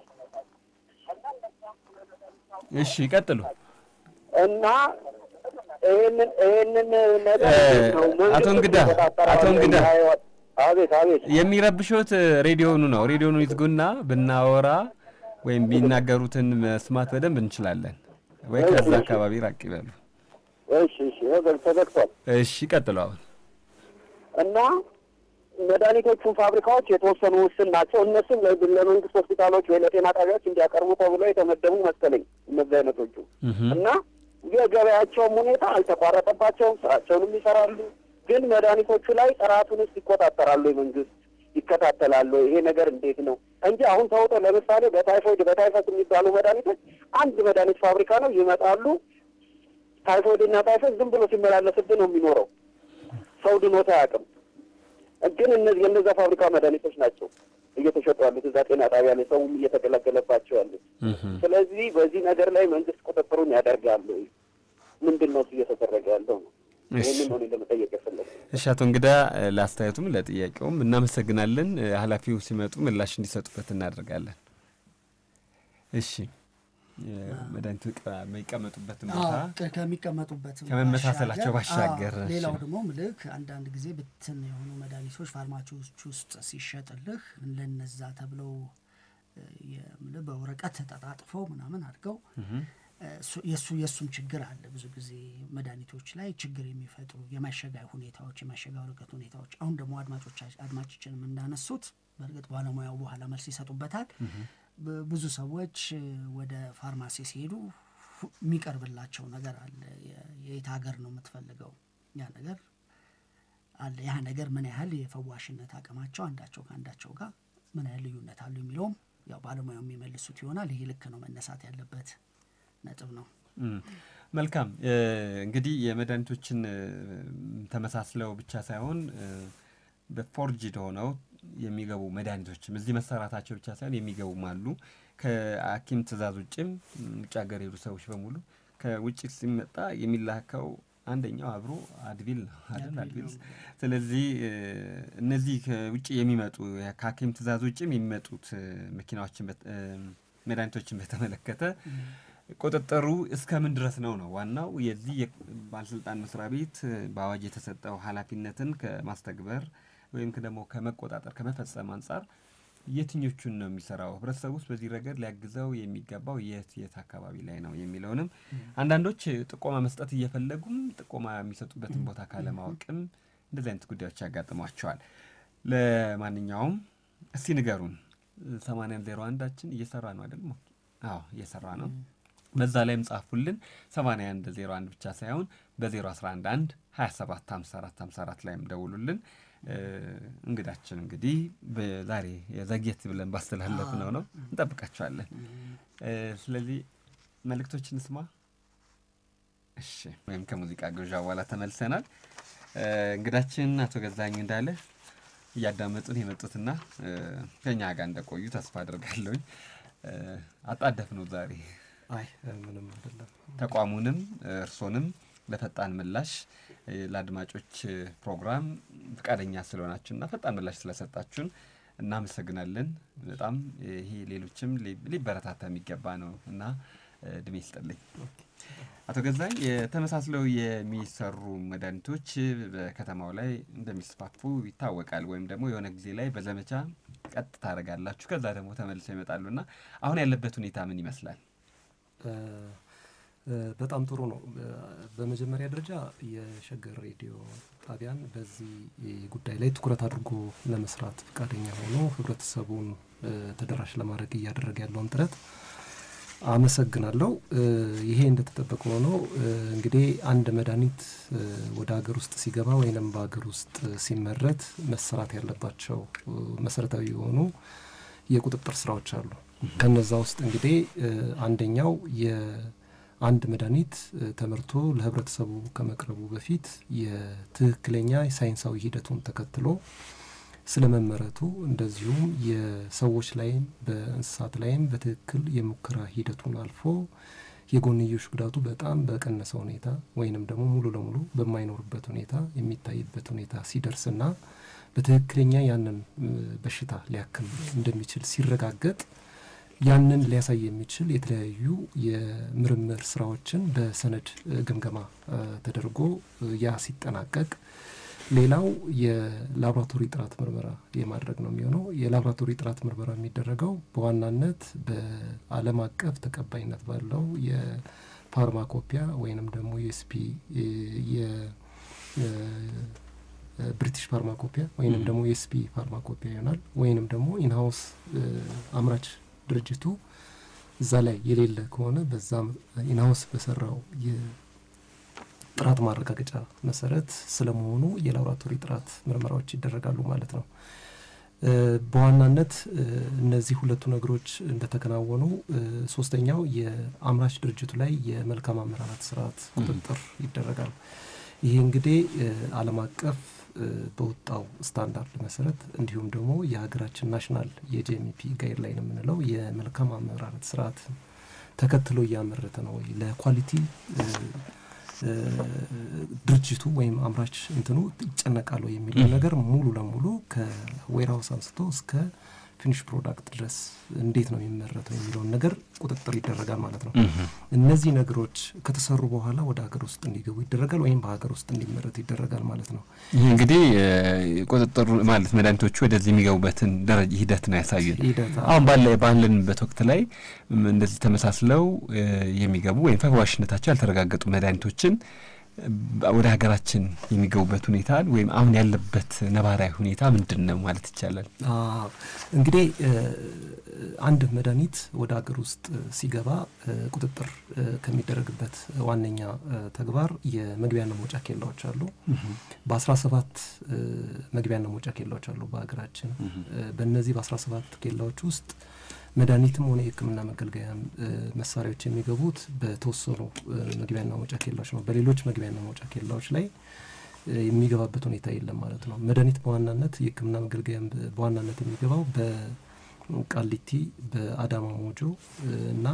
እሺ፣ ይቀጥሉ። እና ይህንን ይህንን ነገር ነው አቶ እንግዳ አቶ እንግዳ አቤት አቤት የሚረብሾት ሬዲዮኑ ነው። ሬዲዮኑ ይዝጉና ብናወራ ወይም ቢናገሩትን መስማት በደንብ እንችላለን። ወይ ከዛ አካባቢ ራቅ ይበሉ። እሺ እሺ ወገን ተዘግቷል እሺ ቀጥሉ። አሁን እና መድኃኒቶቹን ፋብሪካዎች የተወሰኑ ውስን ናቸው። እነሱም ለ- ለመንግስት ሆስፒታሎች ወይ ለጤና ጣቢያዎች እንዲያቀርቡ ተብሎ የተመደቡ መሰለኝ እነዚህ አይነቶቹ እና የገበያቸውም ሁኔታ አልተቋረጠባቸውም፣ ስራቸውንም ይሰራሉ። ግን መድኃኒቶቹ ላይ ጥራቱንስ ይቆጣጠራሉ? የመንግስት ይከታተላሉ? ይሄ ነገር እንዴት ነው እንጂ አሁን ተውጦ ለምሳሌ በታይፎይድ በታይፈስ የሚባሉ መድኃኒቶች አንድ መድኃኒት ፋብሪካ ነው ይመጣሉ። ታይፎይድ እና ታይፈስ ዝም ብሎ ሲመላለስብን ነው የሚኖረው። ሰው ድኖት አያውቅም። ግን እነዚህ የእነዛ ፋብሪካ መድኃኒቶች ናቸው እየተሸጡ ያሉት እዛ ጤና ጣቢያ ላይ ሰውም እየተገለገለባቸው ያሉት። ስለዚህ በዚህ ነገር ላይ መንግስት ቁጥጥሩን ያደርጋሉ? ምንድን ነው እሱ እየተደረገ ያለው ነው? ይህንን ነው እኔ ለመጠየቅ የፈለግኩት። እሺ አቶ እንግዳ ለአስተያየቱም ለጥያቄውም እናመሰግናለን። ኃላፊው ሲመጡ ምላሽ እንዲሰጡበት እናደርጋለን። እሺ መድኃኒቱ የሚቀመጡበትን ቦታ አዎ፣ ከሚቀመጡበት ከመመሳሰላቸው ባሻገር፣ አዎ፣ እሺ። ሌላው ደግሞ ምልክ አንዳንድ ጊዜ ብትን የሆኑ መድኃኒቶች ፋርማሲዎች ውስጥ ሲሸጥልህ ለነዛ ተብለው እ፣ የምልህ በወረቀት ተጠጣጥፈው ምናምን አድርገው እሱ- የእሱ የእሱም ችግር አለ። ብዙ ጊዜ መድኃኒቶች ላይ ችግር የሚፈጥሩ የማሸጋ ሁኔታዎች የማሸጋ ወረቀት ሁኔታዎች አሁን ደግሞ አድማጮቻ አድማጮችንም እንዳነሱት በእርግጥ ባለሙያው በኋላ መልስ ይሰጡበታል። ብ- ብዙ ሰዎች እ፣ ወደ ፋርማሲ ሲሄዱ ሁ- የሚቀርብላቸው ነገር አለ። የ- የየት ሀገር ነው የምትፈልገው ያ ነገር አለ። ያ ነገር ምን ያህል የፈዋሽነት አቅማቸው አንዳቸው ከአንዳቸው ጋር ምን ያህል ልዩነት አሉ የሚለውም ያው ባለሙያው የሚመልሱት ይሆናል። ይሄ ልክ ነው መነሳት ያለበት ነጥብ ነው። እም፣ መልካም እ፣ እንግዲህ የመድኃኒቶችን እ፣ ተመሳስለው ብቻ ሳይሆን እ፣ በፎርጅድ ሆነው የሚገቡ መድኃኒቶችም እዚህ መሰራታቸው ብቻ ሳይሆን የሚገቡም አሉ። ከሐኪም ትእዛዝ ውጭም ውጭ ሀገር የሄዱ ሰዎች በሙሉ ከውጭ ሲመጣ የሚላከው አንደኛው አብሮ አድቪል ነው አይደል? አድቪል። ስለዚህ እነዚህ ከውጭ የሚመጡ ከሐኪም ትእዛዝ ውጭም የሚመጡት መኪናዎችን መድኃኒቶችን በተመለከተ ቁጥጥሩ እስከምን ድረስ ነው ነው ዋናው የዚህ ባለስልጣን መስሪያ ቤት በአዋጅ የተሰጠው ኃላፊነትን ከማስተግበር ወይም ደግሞ ከመቆጣጠር ከመፈጸም አንጻር የትኞቹን ነው የሚሰራው? ህብረተሰቡ ውስጥ በዚህ ረገድ ሊያግዘው የሚገባው የት የት አካባቢ ላይ ነው የሚለውንም አንዳንዶች ጥቆማ መስጠት እየፈለጉም ጥቆማ የሚሰጡበትን ቦታ ካለማወቅም እንደዚህ አይነት ጉዳዮች ያጋጥሟቸዋል። ለማንኛውም እስቲ ንገሩን። ሰማንያ ዜሮ አንዳችን እየሰራ ነው አይደል? አዎ እየሰራ ነው። በዛ ላይም ጻፉልን። ሰማንያ አንድ ዜሮ አንድ ብቻ ሳይሆን በዜሮ አስራ አንድ አንድ ሀያ ሰባት ሀምሳ አራት ሀምሳ አራት ላይም ደውሉልን። እንግዳችን እንግዲህ ዛሬ ዘግየት ብለን ባስተላለፍ ነው ነው እንጠብቃቸዋለን። ስለዚህ መልእክቶችን ስማ። እሺ፣ ወይም ከሙዚቃ ግብዣ በኋላ ተመልሰናል። እንግዳችን አቶ ገዛኝ እንዳለ እያዳመጡን የመጡትና ከኛ ጋር እንደቆዩ ተስፋ አድርጋለሁኝ። አጣደፍ ነው ዛሬ። አይ ምንም አይደለም። ተቋሙንም እርሶንም ለፈጣን ምላሽ ለአድማጮች ፕሮግራም ፈቃደኛ ስለሆናችሁና ፈጣን ምላሽ ስለሰጣችሁን እናመሰግናለን። በጣም ይሄ ሌሎችም ሊበረታታ የሚገባ ነው እና እድሜ ይስጥልኝ። አቶ ገዛኝ የተመሳስለው የሚሰሩ መድኃኒቶች በከተማው ላይ እንደሚስፋፉ ይታወቃል። ወይም ደግሞ የሆነ ጊዜ ላይ በዘመቻ ቀጥ ታደርጋላችሁ፣ ከዛ ደግሞ ተመልሰው ይመጣሉና አሁን ያለበት ሁኔታ ምን ይመስላል? በጣም ጥሩ ነው። በመጀመሪያ ደረጃ የሸገር ሬዲዮ ጣቢያን በዚህ ጉዳይ ላይ ትኩረት አድርጎ ለመስራት ፈቃደኛ ሆኖ ህብረተሰቡን ተደራሽ ለማድረግ እያደረገ ያለውን ጥረት አመሰግናለሁ። ይሄ እንደተጠበቀ ሆኖ እንግዲህ አንድ መድኃኒት ወደ ሀገር ውስጥ ሲገባ ወይንም በሀገር ውስጥ ሲመረት መሰራት ያለባቸው መሰረታዊ የሆኑ የቁጥጥር ስራዎች አሉ። ከነዛ ውስጥ እንግዲህ አንደኛው የአንድ መድኃኒት ተመርቶ ለህብረተሰቡ ከመቅረቡ በፊት የትክክለኛ ሳይንሳዊ ሂደቱን ተከትሎ ስለመመረቱ እንደዚሁም የሰዎች ላይም በእንስሳት ላይም በትክክል የሙከራ ሂደቱን አልፎ የጎንዮሽ ጉዳቱ በጣም በቀነሰ ሁኔታ ወይንም ደግሞ ሙሉ ለሙሉ በማይኖርበት ሁኔታ የሚታይበት ሁኔታ ሲደርስና በትክክለኛ ያንን በሽታ ሊያክም እንደሚችል ሲረጋገጥ ያንን ሊያሳይ የሚችል የተለያዩ የምርምር ስራዎችን በሰነድ ግምገማ ተደርጎ ያ ሲጠናቀቅ ሌላው የላቦራቶሪ ጥራት ምርመራ የማድረግ ነው የሚሆነው። የላቦራቶሪ ጥራት ምርመራ የሚደረገው በዋናነት በዓለም አቀፍ ተቀባይነት ባለው የፋርማኮፒያ ወይንም ደግሞ ዩኤስፒ የብሪቲሽ ፋርማኮፒያ ወይንም ደግሞ ዩኤስፒ ፋርማኮፒያ ይሆናል። ወይንም ደግሞ ኢንሃውስ አምራች ድርጅቱ እዛ ላይ የሌለ ከሆነ በዛ ኢንሃውስ በሰራው ጥራት ማረጋገጫ መሰረት ስለመሆኑ የላቦራቶሪ ጥራት ምርመራዎች ይደረጋሉ ማለት ነው። በዋናነት እነዚህ ሁለቱ ነገሮች እንደተከናወኑ ሶስተኛው የአምራች ድርጅቱ ላይ የመልካም አመራራት ስርዓት ቁጥጥር ይደረጋል። ይሄ እንግዲህ ዓለም አቀፍ በወጣው ስታንዳርድ መሰረት እንዲሁም ደግሞ የሀገራችን ናሽናል የጂኤምፒ ጋይድ ላይን የምንለው የመልካም አመራረት ስርዓት ተከትሎ እያመረተ ነው ወይ ለኳሊቲ ድርጅቱ ወይም አምራች እንትኑ ይጨነቃሉ የሚለው ነገር ሙሉ ለሙሉ ከዌርሃውስ አንስቶ እስከ ፊኒሽ ፕሮዳክት ድረስ እንዴት ነው የሚመረተው የሚለውን ነገር ቁጥጥር ይደረጋል ማለት ነው። እነዚህ ነገሮች ከተሰሩ በኋላ ወደ ሀገር ውስጥ እንዲገቡ ይደረጋል ወይም በሀገር ውስጥ እንዲመረት ይደረጋል ማለት ነው። ይህ እንግዲህ ቁጥጥሩ ማለት መድኃኒቶቹ ወደዚህ የሚገቡበትን ደረጃ ሂደት ነው ያሳዩን። አሁን ባለ ባለንበት ወቅት ላይ እንደዚህ ተመሳስለው የሚገቡ ወይም ፈዋሽነታቸው ያልተረጋገጡ መድኃኒቶችን ወደ ሀገራችን የሚገቡበት ሁኔታ ወይም አሁን ያለበት ነባራዊ ሁኔታ ምንድን ነው ማለት ይቻላል? እንግዲህ አንድ መድኃኒት ወደ ሀገር ውስጥ ሲገባ ቁጥጥር ከሚደረግበት ዋነኛ ተግባር የመግቢያና መውጫ ኬላዎች አሉ። በአስራ ሰባት መግቢያና መውጫ ኬላዎች አሉ በሀገራችን። በእነዚህ በአስራ ሰባት ኬላዎች ውስጥ መድኃኒትም ሆነ የሕክምና መገልገያ መሳሪያዎች የሚገቡት በተወሰኑ መግቢያና መውጫ ኬላዎች ነው። በሌሎች መግቢያና መውጫ ኬላዎች ላይ የሚገባበት ሁኔታ የለም ማለት ነው። መድኃኒት በዋናነት የሕክምና መገልገያ በዋናነት የሚገባው በቃሊቲ በአዳማ ሞጆ እና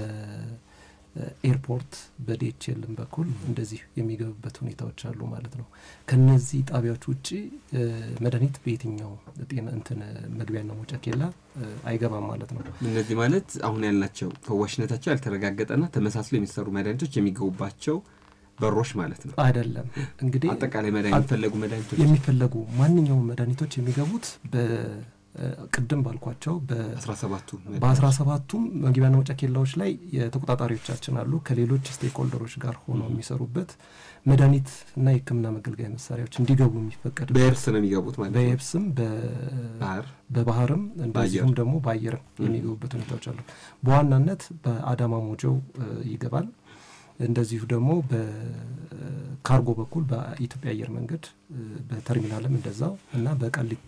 በኤርፖርት በዲኤችኤልም በኩል እንደዚህ የሚገቡበት ሁኔታዎች አሉ ማለት ነው። ከነዚህ ጣቢያዎች ውጭ መድኃኒት በየትኛው ጤና እንትን መግቢያና መውጫ ኬላ አይገባም ማለት ነው። እነዚህ ማለት አሁን ያልናቸው ፈዋሽነታቸው ያልተረጋገጠና ተመሳስሎ የሚሰሩ መድኃኒቶች የሚገቡባቸው በሮች ማለት ነው። አይደለም እንግዲህ አጠቃላይ መድኃኒት የሚፈለጉ መድኃኒቶች የሚፈለጉ ማንኛውም መድኃኒቶች የሚገቡት ቅድም ባልኳቸው አስራ ሰባቱ በአስራ ሰባቱም መግቢያና መውጫ ኬላዎች ላይ የተቆጣጣሪዎቻችን አሉ ከሌሎች ስቴክ ሆልደሮች ጋር ሆነው የሚሰሩበት መድኃኒት እና የሕክምና መገልገያ መሳሪያዎች እንዲገቡ የሚፈቀድ በየብስ ነው የሚገቡት ማለት ነው። በየብስም ባህር በባህርም እንደዚሁም ደግሞ በአየርም የሚገቡበት ሁኔታዎች አሉ። በዋናነት በአዳማ ሞጆው ይገባል። እንደዚሁ ደግሞ በካርጎ በኩል በኢትዮጵያ አየር መንገድ በተርሚናልም እንደዛው እና በቃሊቲ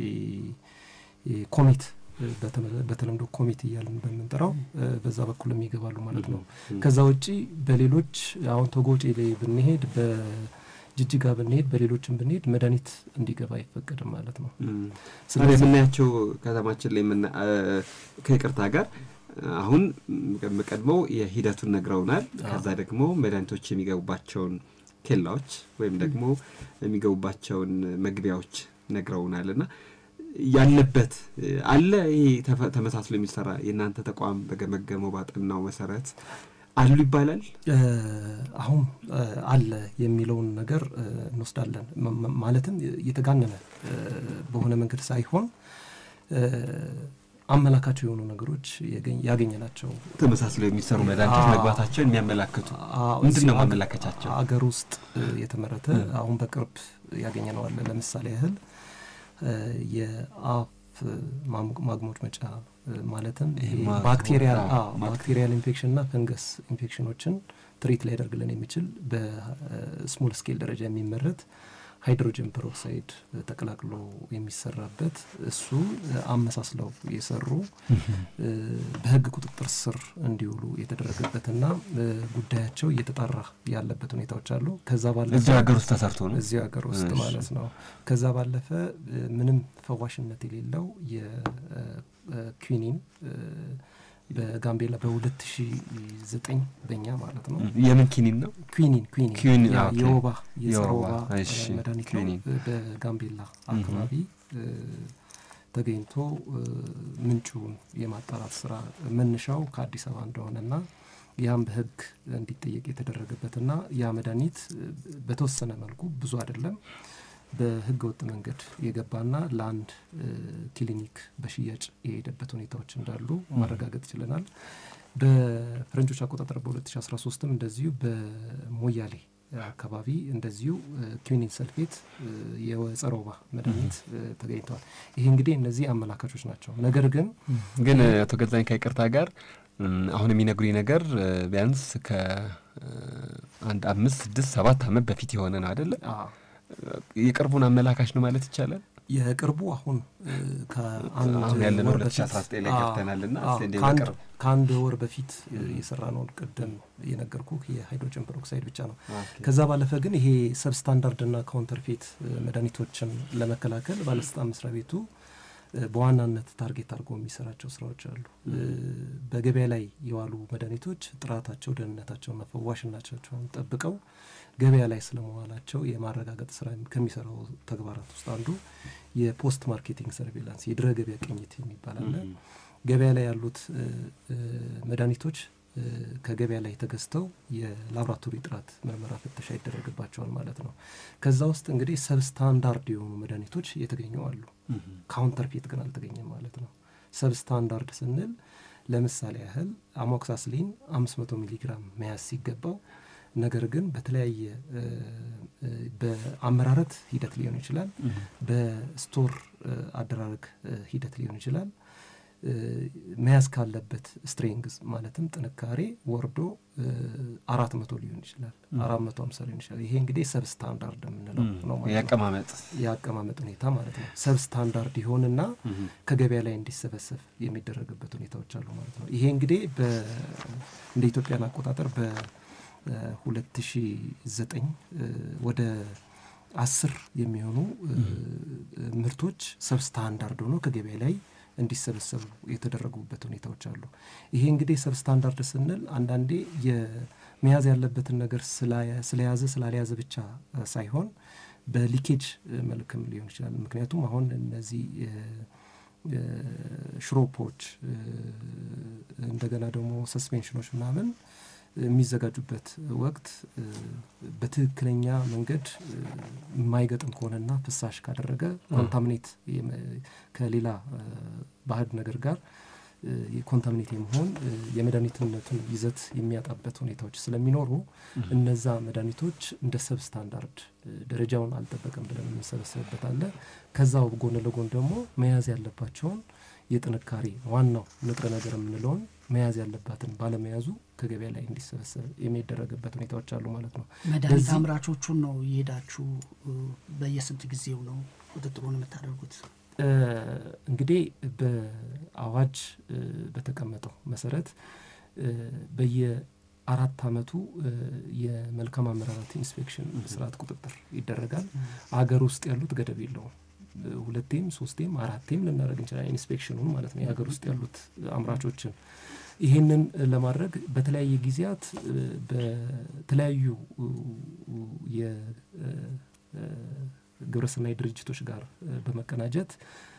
ኮሚት በተለምዶ ኮሚት እያልን በምንጠራው በዛ በኩልም ይገባሉ ማለት ነው። ከዛ ውጪ በሌሎች አሁን ቶጎጬ ላይ ብንሄድ በጅጅጋ ብንሄድ በሌሎችም ብንሄድ መድኃኒት እንዲገባ አይፈቀድም ማለት ነው። ስለዚህ የምናያቸው ከተማችን ላይ ከይቅርታ ጋር አሁን ቀድመው የሂደቱን ነግረውናል። ከዛ ደግሞ መድኃኒቶች የሚገቡባቸውን ኬላዎች ወይም ደግሞ የሚገቡባቸውን መግቢያዎች ነግረውናል እና ያለበት አለ ይሄ ተመሳስሎ የሚሰራ የእናንተ ተቋም በገመገመው ባጠናው መሰረት አሉ ይባላል። አሁን አለ የሚለውን ነገር እንወስዳለን። ማለትም የተጋነነ በሆነ መንገድ ሳይሆን አመላካቸው የሆኑ ነገሮች ያገኘ ናቸው። ተመሳስለው የሚሰሩ መድኃኒቶች መግባታቸውን የሚያመላክቱ ምንድን ነው ማመላከቻቸው? አገር ውስጥ የተመረተ አሁን በቅርብ ያገኘ ነው አለ። ለምሳሌ ያህል የአፍ ማግሞች መጫ ማለትም ባክቴሪያል ባክቴሪያል ኢንፌክሽን እና ፈንገስ ኢንፌክሽኖችን ትሪት ሊያደርግልን የሚችል በስሞል ስኬል ደረጃ የሚመረት ሃይድሮጅን ፐሮክሳይድ ተቀላቅሎ የሚሰራበት እሱ አመሳስለው የሰሩ በሕግ ቁጥጥር ስር እንዲውሉ የተደረገበትና ጉዳያቸው እየተጣራ ያለበት ሁኔታዎች አሉ። ከዛ ባለፈ እዚሁ ሀገር ውስጥ ተሰርቶ ነው እዚሁ ሀገር ውስጥ ማለት ነው። ከዛ ባለፈ ምንም ፈዋሽነት የሌለው የኩኒን በጋምቤላ በሁለት ሺ ዘጠኝ በእኛ ማለት ነው። የምን ኪኒን ነው? ኩኒን ኩኒን የወባ የጸረ ወባ እሺ፣ መድኃኒት ነው። በጋምቤላ አካባቢ ተገኝቶ ምንጩን የማጣራት ስራ መነሻው ከአዲስ አበባ እንደሆነና ያም በህግ እንዲጠየቅ የተደረገበትና ያ መድኃኒት በተወሰነ መልኩ ብዙ አይደለም በህገ ወጥ መንገድ የገባና ለአንድ ክሊኒክ በሽያጭ የሄደበት ሁኔታዎች እንዳሉ ማረጋገጥ ችለናል። በፈረንጆች አቆጣጠር በ2013ም እንደዚሁ በሞያሌ አካባቢ እንደዚሁ ኩኒን ሰልፌት የጸረ ወባ መድኃኒት ተገኝተዋል። ይሄ እንግዲህ እነዚህ አመላካቾች ናቸው። ነገር ግን ግን አቶ ገዛኝ ከይቅርታ ጋር አሁን የሚነግሩኝ ነገር ቢያንስ ከአንድ አምስት ስድስት ሰባት ዓመት በፊት የሆነ ነው አይደለ? የቅርቡን አመላካች ነው ማለት ይቻላል። የቅርቡ አሁን አሁን ያለነው ሁለት ሺ አስራ ዘጠኝ ላይ ገብተናል ና ከአንድ ወር በፊት የሰራ ነውን ቅድም የነገርኩ የሃይድሮጅን ፐሮክሳይድ ብቻ ነው። ከዛ ባለፈ ግን ይሄ ሰብስታንዳርድ ና ካውንተርፌት መድኃኒቶችን ለመከላከል ባለስልጣን መስሪያ ቤቱ በዋናነት ታርጌት አድርጎ የሚሰራቸው ስራዎች አሉ። በገበያ ላይ የዋሉ መድኃኒቶች ጥራታቸው፣ ደህንነታቸውና ፈዋሽነታቸውን ጠብቀው ገበያ ላይ ስለመዋላቸው የማረጋገጥ ስራ ከሚሰራው ተግባራት ውስጥ አንዱ የፖስት ማርኬቲንግ ሰርቬላንስ የድረ ገበያ ቅኝት የሚባል አለ። ገበያ ላይ ያሉት መድኃኒቶች ከገበያ ላይ ተገዝተው የላቦራቶሪ ጥራት ምርመራ ፍተሻ ይደረግባቸዋል ማለት ነው። ከዛ ውስጥ እንግዲህ ሰብስታንዳርድ የሆኑ መድኃኒቶች የተገኙ አሉ። ካውንተርፌት ግን አልተገኘም ማለት ነው። ሰብስታንዳርድ ስንል ለምሳሌ ያህል አሞክሳስሊን አምስት መቶ ሚሊግራም መያዝ ሲገባው ነገር ግን በተለያየ በአመራረት ሂደት ሊሆን ይችላል፣ በስቶር አደራረግ ሂደት ሊሆን ይችላል መያዝ ካለበት ስትሬንግዝ ማለትም ጥንካሬ ወርዶ አራት መቶ ሊሆን ይችላል፣ አራት መቶ ሀምሳ ሊሆን ይችላል። ይሄ እንግዲህ ሰብ ስታንዳርድ የምንለው ነው ማለት የአቀማመጥ የአቀማመጥ ሁኔታ ማለት ነው። ሰብ ስታንዳርድ ይሆንና ከገበያ ላይ እንዲሰበሰብ የሚደረግበት ሁኔታዎች አሉ ማለት ነው። ይሄ እንግዲህ እንደ ኢትዮጵያን አቆጣጠር በሁለት ሺ ዘጠኝ ወደ አስር የሚሆኑ ምርቶች ሰብ ስታንዳርድ ሆኖ ከገበያ ላይ እንዲሰበሰቡ የተደረጉበት ሁኔታዎች አሉ። ይሄ እንግዲህ ሰብስታንዳርድ ስንል አንዳንዴ የመያዝ ያለበትን ነገር ስለያዘ ስላልያዘ ብቻ ሳይሆን በሊኬጅ መልክም ሊሆን ይችላል። ምክንያቱም አሁን እነዚህ ሽሮፖች እንደገና ደግሞ ሰስፔንሽኖች ምናምን የሚዘጋጁበት ወቅት በትክክለኛ መንገድ የማይገጥም ከሆነና ፍሳሽ ካደረገ ኮንታሚኔት ከሌላ ባዕድ ነገር ጋር የኮንታሚኔት የመሆን የመድኃኒትነቱን ይዘት የሚያጣበት ሁኔታዎች ስለሚኖሩ እነዛ መድኃኒቶች እንደ ሰብ ስታንዳርድ ደረጃውን አልጠበቅም ብለን የምንሰበሰብበት አለ። ከዛው ጎን ለጎን ደግሞ መያዝ ያለባቸውን የጥንካሬ ዋናው ንጥረ ነገር የምንለውን መያዝ ያለባትን ባለመያዙ ከገበያ ላይ እንዲሰበሰብ የሚደረግበት ሁኔታዎች አሉ ማለት ነው። መድኃኒት አምራቾቹን ነው እየሄዳችሁ በየስንት ጊዜው ነው ቁጥጥሩን የምታደርጉት? እንግዲህ በአዋጅ በተቀመጠው መሰረት በየአራት አመቱ የመልካም አመራረት ኢንስፔክሽን ስርዓት ቁጥጥር ይደረጋል። አገር ውስጥ ያሉት ገደብ የለውም። ሁለቴም ሶስቴም አራቴም ልናደርግ እንችላለን። ኢንስፔክሽኑን ማለት ነው የሀገር ውስጥ ያሉት አምራቾችን ይህንን ለማድረግ በተለያየ ጊዜያት በተለያዩ የግብረሰናይ ድርጅቶች ጋር በመቀናጀት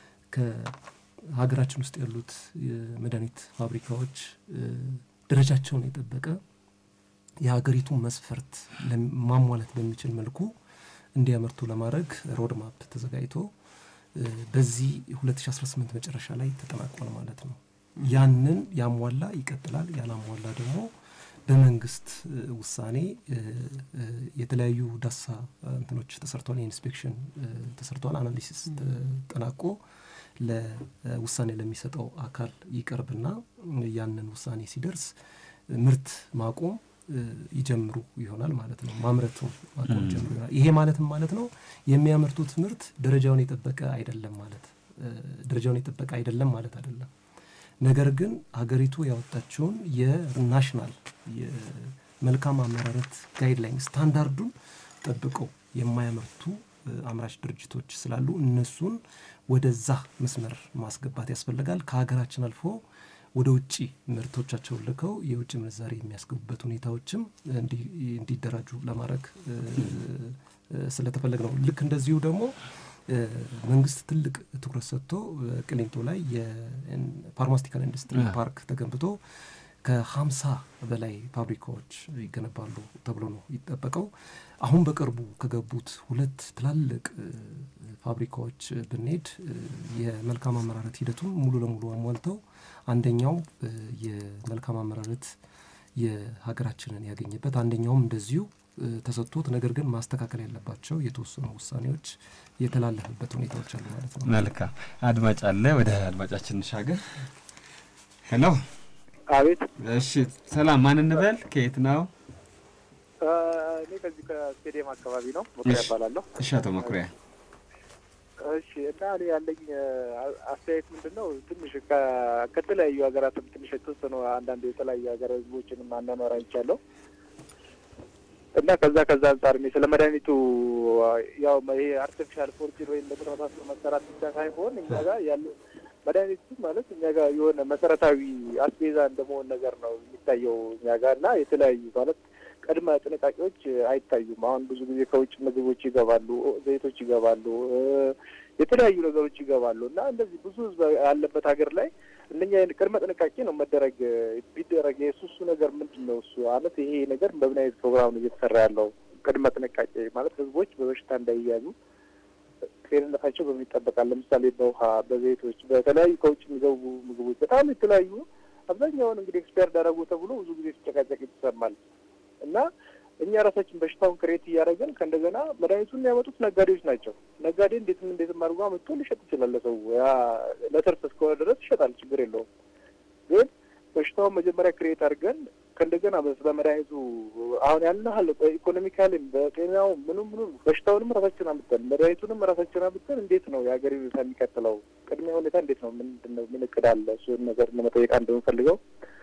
ከሀገራችን ውስጥ ያሉት የመድኃኒት ፋብሪካዎች ደረጃቸውን የጠበቀ የሀገሪቱን መስፈርት ማሟላት በሚችል መልኩ እንዲያመርቱ ለማድረግ ሮድማፕ ተዘጋጅቶ በዚህ 2018 መጨረሻ ላይ ተጠናቋል ማለት ነው። ያንን ያሟላ ይቀጥላል፣ ያላሟላ ደግሞ በመንግስት ውሳኔ የተለያዩ ዳሳ እንትኖች ተሰርቷል፣ የኢንስፔክሽን ተሰርቷል፣ አናሊሲስ ተጠናቆ ለውሳኔ ለሚሰጠው አካል ይቀርብና ያንን ውሳኔ ሲደርስ ምርት ማቆም ይጀምሩ ይሆናል ማለት ነው። ማምረቱ ማቆም ይጀምሩ ይሆናል። ይሄ ማለትም ማለት ነው የሚያመርቱት ምርት ደረጃውን የጠበቀ አይደለም ማለት ደረጃውን የጠበቀ አይደለም ማለት አይደለም። ነገር ግን ሀገሪቱ ያወጣቸውን የናሽናል የመልካም አመራረት ጋይድላይን ስታንዳርዱን ጠብቀው የማያመርቱ አምራች ድርጅቶች ስላሉ እነሱን ወደዛ መስመር ማስገባት ያስፈልጋል። ከሀገራችን አልፎ ወደ ውጭ ምርቶቻቸውን ልከው የውጭ ምንዛሬ የሚያስገቡበት ሁኔታዎችም እንዲደራጁ ለማድረግ ስለተፈለግ ነው። ልክ እንደዚሁ ደግሞ መንግስት ትልቅ ትኩረት ሰጥቶ ቅሊንጦ ላይ የፋርማስቲካል ኢንዱስትሪ ፓርክ ተገንብቶ ከሀምሳ በላይ ፋብሪካዎች ይገነባሉ ተብሎ ነው ይጠበቀው። አሁን በቅርቡ ከገቡት ሁለት ትላልቅ ፋብሪካዎች ብንሄድ የመልካም አመራረት ሂደቱን ሙሉ ለሙሉ አሟልተው አንደኛው የመልካም አመራረት የሀገራችንን ያገኘበት አንደኛውም እንደዚሁ ተሰጥቶት ነገር ግን ማስተካከል ያለባቸው የተወሰኑ ውሳኔዎች የተላለፈበት ሁኔታዎች አሉ ማለት ነው። መልካም አድማጭ አለ። ወደ አድማጫችን እንሻገር። ሄሎ። አቤት። እሺ፣ ሰላም። ማን እንበል? ከየት ነው? እኔ ከዚህ ከስቴዲየም አካባቢ ነው። መኩሪያ እባላለሁ። እሺ፣ አቶ መኩሪያ። እሺ እና እኔ ያለኝ አስተያየት ምንድን ነው ትንሽ ከተለያዩ ሀገራትም ትንሽ የተወሰኑ አንዳንድ የተለያዩ ሀገር ህዝቦችንም አናኗር አይቻለሁ እና ከዛ ከዛ አንጻር እኔ ስለ መድኃኒቱ ያው ይሄ አርቲፊሻል ፎርጅን ወይም በተመሳሰሉ መሰራት ብቻ ሳይሆን እኛ ጋር ያለ መድኃኒቱ ማለት እኛ ጋር የሆነ መሰረታዊ አስቤዛ እንደመሆን ነገር ነው የሚታየው እኛ ጋር እና የተለያዩ ማለት ቅድመ ጥንቃቄዎች አይታዩም። አሁን ብዙ ጊዜ ከውጭ ምግቦች ይገባሉ፣ ዘይቶች ይገባሉ፣ የተለያዩ ነገሮች ይገባሉ እና እንደዚህ ብዙ ህዝብ ያለበት ሀገር ላይ እነኛ ቅድመ ጥንቃቄ ነው መደረግ ቢደረግ የሱ እሱ ነገር ምንድን ነው እሱ ማለት ይሄ ነገር በምን አይነት ፕሮግራም ነው እየተሰራ ያለው? ቅድመ ጥንቃቄ ማለት ህዝቦች በበሽታ እንዳይያዙ ጤንነታቸው በምን ይጠበቃል? ለምሳሌ በውሃ፣ በዘይቶች፣ በተለያዩ ከውጭ የሚገቡ ምግቦች በጣም የተለያዩ አብዛኛውን እንግዲህ ኤክስፓየር ዳረጉ ተብሎ ብዙ ጊዜ ሲጨቃጨቅ ይሰማል እና እኛ ራሳችን በሽታውን ክሬት እያደረገን ከእንደገና መድኃኒቱን የሚያመጡት ነጋዴዎች ናቸው። ነጋዴ እንዴትም እንዴትም አድርጎ አመጥቶ ሊሸጥ ይችላል ለሰው ያ ለትርፍ እስከሆነ ድረስ ይሸጣል፣ ችግር የለውም። ግን በሽታውን መጀመሪያ ክሬት አድርገን ከእንደገና በመድኃኒቱ አሁን ያን ያህል በኢኮኖሚካልም በጤናው ምኑም ምኑ በሽታውንም ራሳችን አምጥተን መድኃኒቱንም ራሳችን አምጥተን እንዴት ነው የሀገር ሁኔታ የሚቀጥለው? ቅድሚያ ሁኔታ እንዴት ነው? ምንድን ነው ምን እቅድ አለ? እሱን ነገር ለመጠየቅ አንድ የምፈልገው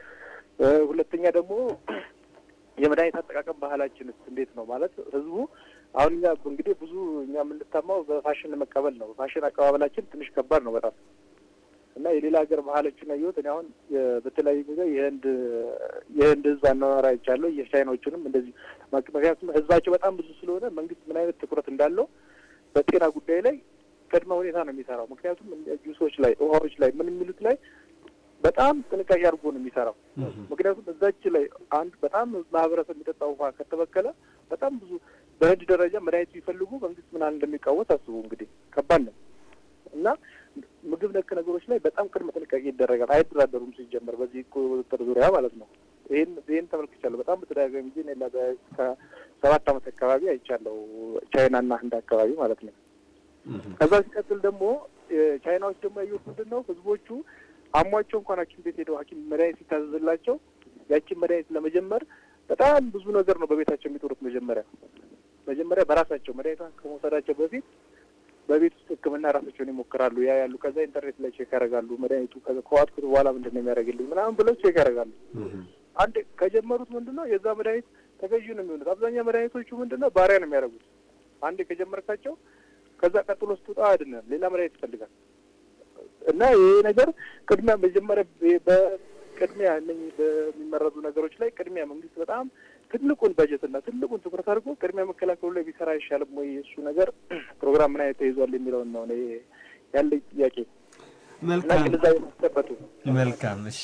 ሁለተኛ ደግሞ የመድኃኒት አጠቃቀም ባህላችንስ እንዴት ነው? ማለት ህዝቡ አሁን እኛ እንግዲህ ብዙ እኛ የምንታማው በፋሽን መቀበል ነው። ፋሽን አቀባበላችን ትንሽ ከባድ ነው በጣም እና የሌላ ሀገር ባህሎችን ያየሁት እኔ አሁን በተለያዩ ጊዜ የህንድ የህንድ ህዝብ አኗኗር አይቻለሁ። የቻይናዎቹንም እንደዚህ ምክንያቱም ህዝባቸው በጣም ብዙ ስለሆነ መንግስት ምን አይነት ትኩረት እንዳለው በጤና ጉዳይ ላይ ቅድመ ሁኔታ ነው የሚሰራው። ምክንያቱም ጁሶች ላይ ውሃዎች ላይ ምን የሚሉት ላይ በጣም ጥንቃቄ አድርጎ ነው የሚሰራው። ምክንያቱም እዛች ላይ አንድ በጣም ማህበረሰብ የሚጠጣ ውሃ ከተበከለ በጣም ብዙ በህንድ ደረጃ መድኃኒት ቢፈልጉ መንግስት ምን ያህል እንደሚቃወስ አስቡ እንግዲህ ከባድ ነው እና ምግብ ነክ ነገሮች ላይ በጣም ቅድመ ጥንቃቄ ይደረጋል። አይደራደሩም ሲጀመር በዚህ ቁጥጥር ዙሪያ ማለት ነው። ይህን ይህን ተመልክቻለሁ በጣም በተደጋጋሚ ጊዜ ሌላ ከሰባት ዓመት አካባቢ አይቻለሁ ቻይናና ህንድ አካባቢ ማለት ነው። ከዛ ሲቀጥል ደግሞ ቻይናዎች ደግሞ ያዩት ምንድን ነው ህዝቦቹ አሟቸው እንኳን ሐኪም ቤት ሄደው ሐኪም መድኃኒት ሲታዘዝላቸው ያችን መድኃኒት ለመጀመር በጣም ብዙ ነገር ነው በቤታቸው የሚጥሩት። መጀመሪያ መጀመሪያ በራሳቸው መድኃኒቷን ከመውሰዳቸው በፊት በቤት ውስጥ ሕክምና ራሳቸውን ይሞክራሉ። ያ ያሉ ከዛ ኢንተርኔት ላይ ቼክ ያደርጋሉ። መድኃኒቱ ከዋጥኩት በኋላ ምንድን ነው የሚያደርግልኝ ምናምን ብለው ቼክ ያደርጋሉ። አንድ ከጀመሩት ምንድን ነው የዛ መድኃኒት ተገዢ ነው የሚሆኑት። አብዛኛው መድኃኒቶቹ ምንድን ነው ባሪያ ነው የሚያደርጉት። አንድ ከጀመርካቸው ከዛ ቀጥሎ ስትወጣ አይደለም ሌላ መድኃኒት ይፈልጋል። እና ይሄ ነገር ቅድሚያ መጀመሪያ በቅድሚያ እነኝህ በሚመረዙ ነገሮች ላይ ቅድሚያ መንግስት በጣም ትልቁን በጀት እና ትልቁን ትኩረት አድርጎ ቅድሚያ መከላከሉ ላይ ቢሰራ አይሻልም ወይ? እሱ ነገር ፕሮግራም ምን አይነት ተይዟል የሚለውን ነው እኔ ያለኝ ጥያቄ። መልካም ግንዛቤ ማስጨበጡ መልካም። እሺ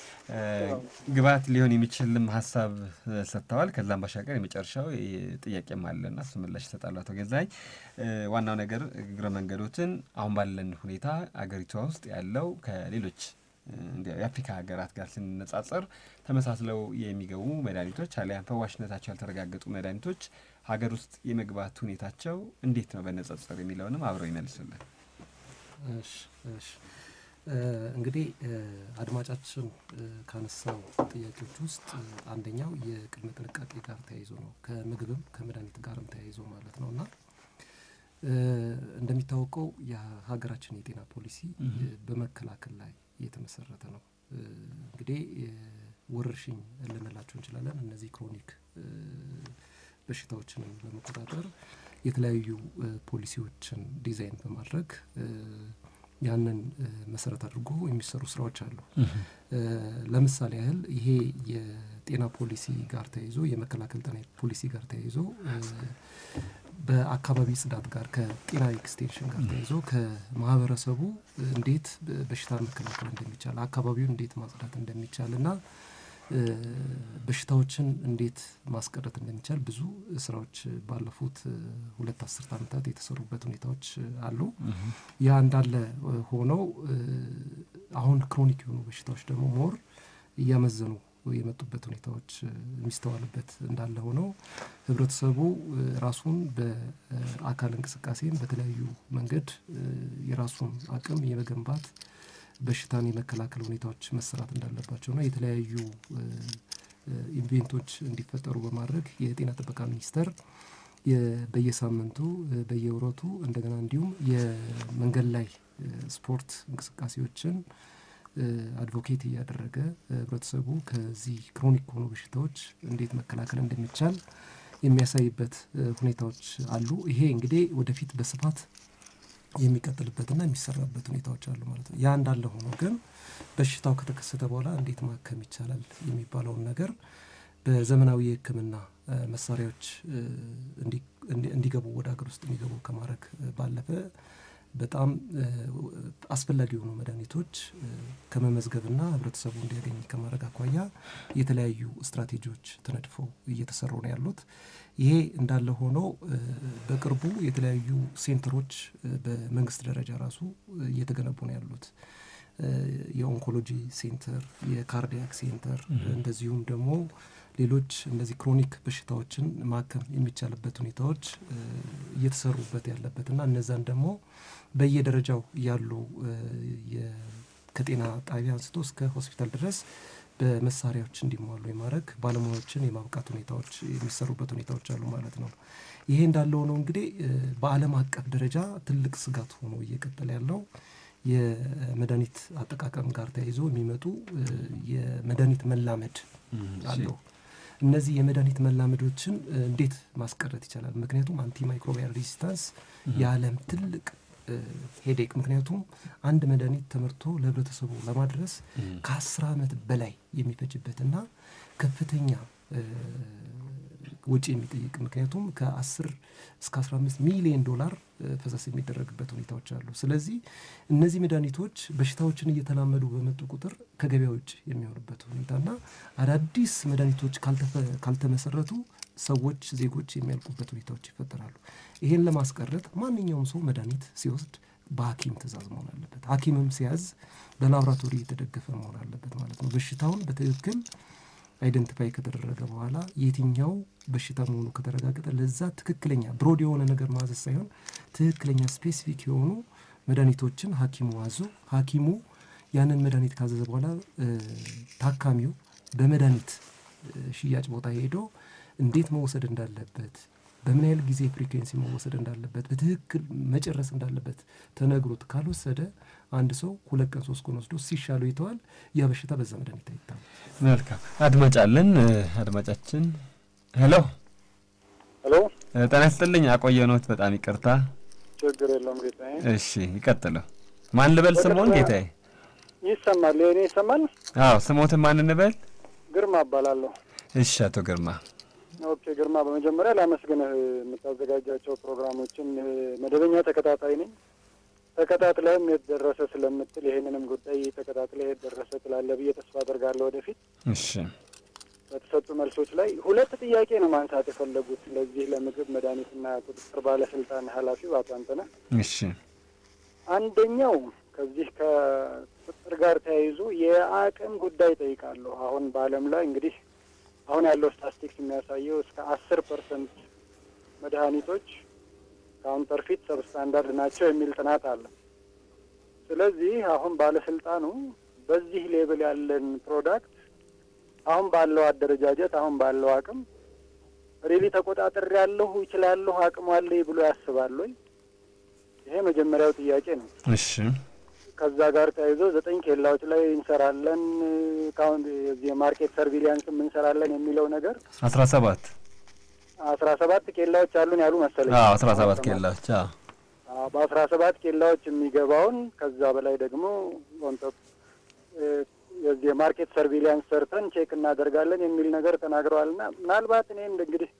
ግብዓት ሊሆን የሚችልም ሀሳብ ሰጥተዋል። ከዛም ባሻገር የመጨረሻው ጥያቄም አለና እሱ ምላሽ ይሰጣሉ አቶ ገዛኝ። ዋናው ነገር እግረ መንገዶትን አሁን ባለን ሁኔታ አገሪቷ ውስጥ ያለው ከሌሎች የአፍሪካ ሀገራት ጋር ስንነጻጸር ተመሳስለው የሚገቡ መድኃኒቶች አሊያም ፈዋሽነታቸው ያልተረጋገጡ መድኃኒቶች ሀገር ውስጥ የመግባት ሁኔታቸው እንዴት ነው በንጽጽር የሚለውንም አብረው ይመልሱልን። እሺ እሺ እንግዲህ አድማጫችን ካነሳው ጥያቄዎች ውስጥ አንደኛው የቅድመ ጥንቃቄ ጋር ተያይዞ ነው። ከምግብም ከመድኃኒት ጋርም ተያይዞ ማለት ነው እና እንደሚታወቀው የሀገራችን የጤና ፖሊሲ በመከላከል ላይ የተመሰረተ ነው። እንግዲህ ወረርሽኝ ልንላቸው እንችላለን። እነዚህ ክሮኒክ በሽታዎችንም ለመቆጣጠር የተለያዩ ፖሊሲዎችን ዲዛይን በማድረግ ያንን መሰረት አድርጎ የሚሰሩ ስራዎች አሉ። ለምሳሌ ያህል ይሄ የጤና ፖሊሲ ጋር ተያይዞ የመከላከል ጤና ፖሊሲ ጋር ተያይዞ በአካባቢ ጽዳት ጋር ከጤና ኤክስቴንሽን ጋር ተያይዞ ከማህበረሰቡ እንዴት በሽታን መከላከል እንደሚቻል አካባቢውን እንዴት ማጽዳት እንደሚቻል እና በሽታዎችን እንዴት ማስቀረት እንደሚቻል ብዙ ስራዎች ባለፉት ሁለት አስርት ዓመታት የተሰሩበት ሁኔታዎች አሉ። ያ እንዳለ ሆነው አሁን ክሮኒክ የሆኑ በሽታዎች ደግሞ ሞር እያመዘኑ የመጡበት ሁኔታዎች የሚስተዋልበት እንዳለ ሆነው ህብረተሰቡ ራሱን በአካል እንቅስቃሴም በተለያዩ መንገድ የራሱን አቅም የመገንባት በሽታን የመከላከል ሁኔታዎች መሰራት እንዳለባቸውና የተለያዩ ኢቬንቶች እንዲፈጠሩ በማድረግ የጤና ጥበቃ ሚኒስቴር በየሳምንቱ በየወረቱ እንደገና እንዲሁም የመንገድ ላይ ስፖርት እንቅስቃሴዎችን አድቮኬት እያደረገ ህብረተሰቡ ከዚህ ክሮኒክ ከሆኑ በሽታዎች እንዴት መከላከል እንደሚቻል የሚያሳይበት ሁኔታዎች አሉ። ይሄ እንግዲህ ወደፊት በስፋት የሚቀጥልበትና የሚሰራበት ሁኔታዎች አሉ ማለት ነው። ያ እንዳለ ሆኖ ግን በሽታው ከተከሰተ በኋላ እንዴት ማከም ይቻላል የሚባለውን ነገር በዘመናዊ የሕክምና መሳሪያዎች እንዲገቡ ወደ ሀገር ውስጥ እንዲገቡ ከማድረግ ባለፈ በጣም አስፈላጊ የሆኑ መድኃኒቶች ከመመዝገብና ህብረተሰቡ እንዲያገኝ ከማድረግ አኳያ የተለያዩ ስትራቴጂዎች ተነድፈው እየተሰሩ ነው ያሉት። ይሄ እንዳለ ሆኖ በቅርቡ የተለያዩ ሴንተሮች በመንግስት ደረጃ ራሱ እየተገነቡ ነው ያሉት። የኦንኮሎጂ ሴንተር፣ የካርዲያክ ሴንተር እንደዚሁም ደግሞ ሌሎች እነዚህ ክሮኒክ በሽታዎችን ማከም የሚቻልበት ሁኔታዎች እየተሰሩበት ያለበትና እነዛን ደግሞ በየደረጃው ያሉ ከጤና ጣቢያ አንስቶ እስከ ሆስፒታል ድረስ በመሳሪያዎች እንዲሟሉ የማድረግ ባለሙያዎችን የማብቃት ሁኔታዎች የሚሰሩበት ሁኔታዎች አሉ ማለት ነው። ይሄ እንዳለ ሆኖ እንግዲህ በዓለም አቀፍ ደረጃ ትልቅ ስጋት ሆኖ እየቀጠለ ያለው የመድኃኒት አጠቃቀም ጋር ተያይዞ የሚመጡ የመድኃኒት መላመድ አለው። እነዚህ የመድኃኒት መላመዶችን እንዴት ማስቀረት ይቻላል? ምክንያቱም አንቲ ማይክሮቢያል ሬዚስታንስ የዓለም ትልቅ ሄዴክ። ምክንያቱም አንድ መድኃኒት ተመርቶ ለህብረተሰቡ ለማድረስ ከአስር ዓመት በላይ የሚፈጅበትና ከፍተኛ ወጪ የሚጠይቅ ምክንያቱም ከ10 እስከ 15 ሚሊዮን ዶላር ፈሰስ የሚደረግበት ሁኔታዎች አሉ። ስለዚህ እነዚህ መድኃኒቶች በሽታዎችን እየተላመዱ በመጡ ቁጥር ከገበያ ውጭ የሚሆኑበት ሁኔታና አዳዲስ መድኃኒቶች ካልተመሰረቱ ሰዎች፣ ዜጎች የሚያልቁበት ሁኔታዎች ይፈጠራሉ። ይሄን ለማስቀረት ማንኛውም ሰው መድኃኒት ሲወስድ በሐኪም ትእዛዝ መሆን አለበት። ሐኪምም ሲያዝ በላቦራቶሪ የተደገፈ መሆን አለበት ማለት ነው። በሽታውን በትክክል አይደንቲፋይ ከተደረገ በኋላ የትኛው በሽታ መሆኑ ከተረጋገጠ ለዛ ትክክለኛ ብሮድ የሆነ ነገር ማዘዝ ሳይሆን ትክክለኛ ስፔሲፊክ የሆኑ መድኃኒቶችን ሐኪሙ አዞ ሐኪሙ ያንን መድኃኒት ካዘዘ በኋላ ታካሚው በመድኃኒት ሽያጭ ቦታ ሄዶ እንዴት መወሰድ እንዳለበት በምን ያህል ጊዜ ፍሪኩዌንሲ መወሰድ እንዳለበት በትክክል መጨረስ እንዳለበት ተነግሮት ካልወሰደ አንድ ሰው ሁለት ቀን ሶስት ቀን ወስዶ ሲሻለው ይተዋል። ያ በሽታ በዛ መድኃኒት አይታም። መልካም አድማጭ አለን። አድማጫችን ሄሎ ሄሎ፣ ጤና ይስጥልኝ። አቆየኖት በጣም ይቅርታ። ችግር የለውም ጌታዬ። እሺ ይቀጥሉ። ማን ልበል? ስሞን ጌታዬ? ይሰማል? የእኔ ይሰማል? አዎ ስሞትን ማን እንበል? ግርማ እባላለሁ። እሺ አቶ ግርማ ኦኬ ግርማ፣ በመጀመሪያ ላመስግንህ። የምታዘጋጃቸው ፕሮግራሞችን መደበኛ ተከታታይ ነኝ። ተከታትለህም የት ደረሰ ስለምትል ይሄንንም ጉዳይ ተከታትለህ የት ደረሰ ትላለህ ብዬ ተስፋ አደርጋለሁ ወደፊት እሺ በተሰጡ መልሶች ላይ ሁለት ጥያቄ ነው ማንሳት የፈለጉት ለዚህ ለምግብ መድኃኒትና ቁጥጥር ባለስልጣን ኃላፊው አቶ አንተነህ። እሺ አንደኛው ከዚህ ከቁጥጥር ጋር ተያይዞ የአቅም ጉዳይ ጠይቃለሁ። አሁን በዓለም ላይ እንግዲህ አሁን ያለው ስታስቲክስ የሚያሳየው እስከ አስር ፐርሰንት መድኃኒቶች ካውንተርፊት ሰብስታንዳርድ ናቸው የሚል ጥናት አለ። ስለዚህ አሁን ባለስልጣኑ በዚህ ሌብል ያለን ፕሮዳክት አሁን ባለው አደረጃጀት አሁን ባለው አቅም ሪሊ ተቆጣጠር ያለሁ ይችላለሁ አቅሙ አለኝ ብሎ ያስባል ወይ? ይሄ መጀመሪያው ጥያቄ ነው። እሺ ከዛ ጋር ተያይዞ ዘጠኝ ኬላዎች ላይ እንሰራለን ካሁን የዚህ የማርኬት ሰርቪሊያንስም እንሰራለን የሚለው ነገር አስራ ሰባት አስራ ሰባት ኬላዎች አሉን ያሉ መሰለኝ። አዎ አስራ ሰባት ኬላዎች አዎ በአስራ ሰባት ኬላዎች የሚገባውን ከዛ በላይ ደግሞ ኦንቶፕ የዚህ የማርኬት ሰርቪሊያንስ ሰርተን ቼክ እናደርጋለን የሚል ነገር ተናግረዋል። እና ምናልባት እኔ እንግዲህ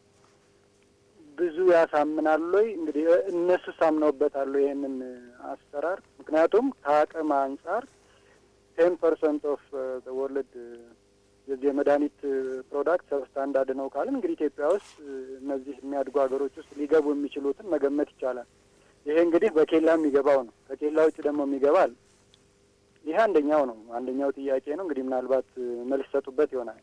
ብዙ ያሳምናል ወይ እንግዲህ እነሱ ሳምነውበታል ይሄንን አሰራር። ምክንያቱም ከአቅም አንጻር ቴን ፐርሰንት ኦፍ ወርልድ የዚህ የመድኃኒት ፕሮዳክት ሰብስታንዳርድ ነው ካልን እንግዲህ ኢትዮጵያ ውስጥ እነዚህ የሚያድጉ ሀገሮች ውስጥ ሊገቡ የሚችሉትን መገመት ይቻላል። ይሄ እንግዲህ በኬላ የሚገባው ነው። ከኬላ ውጭ ደግሞ የሚገባል። ይሄ አንደኛው ነው። አንደኛው ጥያቄ ነው። እንግዲህ ምናልባት መልስ ሰጡበት ይሆናል።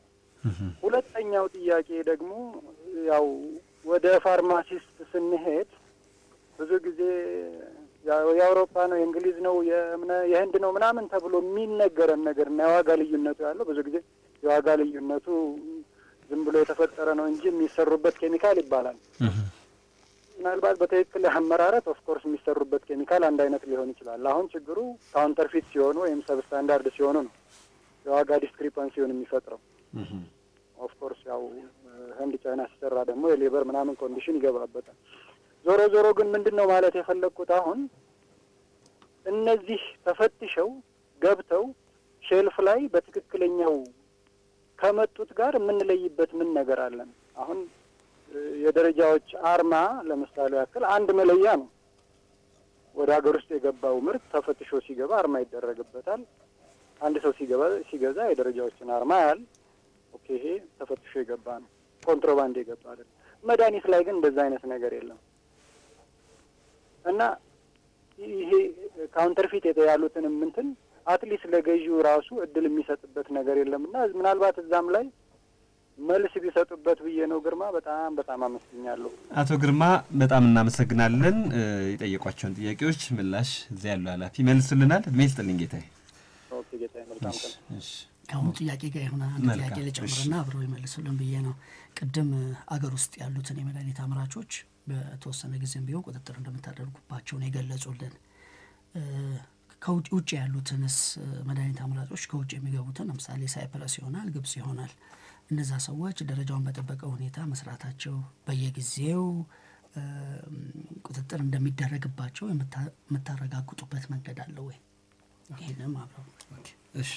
ሁለተኛው ጥያቄ ደግሞ ያው ወደ ፋርማሲስት ስንሄድ ብዙ ጊዜ የአውሮፓ ነው የእንግሊዝ ነው የህንድ ነው ምናምን ተብሎ የሚነገረን ነገር እና የዋጋ ልዩነቱ ያለው ብዙ ጊዜ የዋጋ ልዩነቱ ዝም ብሎ የተፈጠረ ነው እንጂ የሚሰሩበት ኬሚካል ይባላል። ምናልባት በትክክል አመራረት ኦፍኮርስ የሚሰሩበት ኬሚካል አንድ አይነት ሊሆን ይችላል። አሁን ችግሩ ካውንተርፊት ሲሆኑ ወይም ሰብስታንዳርድ ሲሆኑ ነው የዋጋ ዲስክሪፐንሲውን የሚፈጥረው። ኦፍኮርስ ያው ህንድ ቻይና ሲሰራ ደግሞ የሌበር ምናምን ኮንዲሽን ይገባበታል። ዞሮ ዞሮ ግን ምንድን ነው ማለት የፈለግኩት አሁን እነዚህ ተፈትሸው ገብተው ሼልፍ ላይ በትክክለኛው ከመጡት ጋር የምንለይበት ምን ነገር አለን? አሁን የደረጃዎች አርማ ለምሳሌ ያክል አንድ መለያ ነው። ወደ ሀገር ውስጥ የገባው ምርት ተፈትሾ ሲገባ አርማ ይደረግበታል። አንድ ሰው ሲገባ ሲገዛ የደረጃዎችን አርማ ያህል ኦኬ፣ ይሄ ተፈትሾ የገባ ነው፣ ኮንትሮባንድ የገባ አይደለም። መድኃኒት ላይ ግን እንደዛ አይነት ነገር የለም እና ይሄ ካውንተርፊት ያሉትን ምንትን አትሊስት ለገዢው ራሱ እድል የሚሰጥበት ነገር የለም እና ምናልባት እዛም ላይ መልስ ቢሰጡበት ብዬ ነው። ግርማ በጣም በጣም አመስግኛለሁ። አቶ ግርማ በጣም እናመሰግናለን። የጠየቋቸውን ጥያቄዎች ምላሽ እዚያ ያሉ ኃላፊ መልሱልናል። እድሜ ይስጥልኝ ጌታዬ። ኦኬ ጌታዬ፣ መልካም ቀን። ከአሁኑ ጥያቄ ጋር የሆነ አንድ ጥያቄ ልጨምርና አብረው ይመልሱልን ብዬ ነው። ቅድም አገር ውስጥ ያሉትን የመድኃኒት አምራቾች በተወሰነ ጊዜም ቢሆን ቁጥጥር እንደምታደርጉባቸው ነው የገለጹልን። ከውጭ ውጭ ያሉትንስ መድኃኒት አምራጮች ከውጭ የሚገቡትን ለምሳሌ ሳይፕረስ ይሆናል፣ ግብጽ ይሆናል እነዛ ሰዎች ደረጃውን በጠበቀ ሁኔታ መስራታቸው በየጊዜው ቁጥጥር እንደሚደረግባቸው የምታረጋግጡበት መንገድ አለ ወይ? ይህንም አብረው እሺ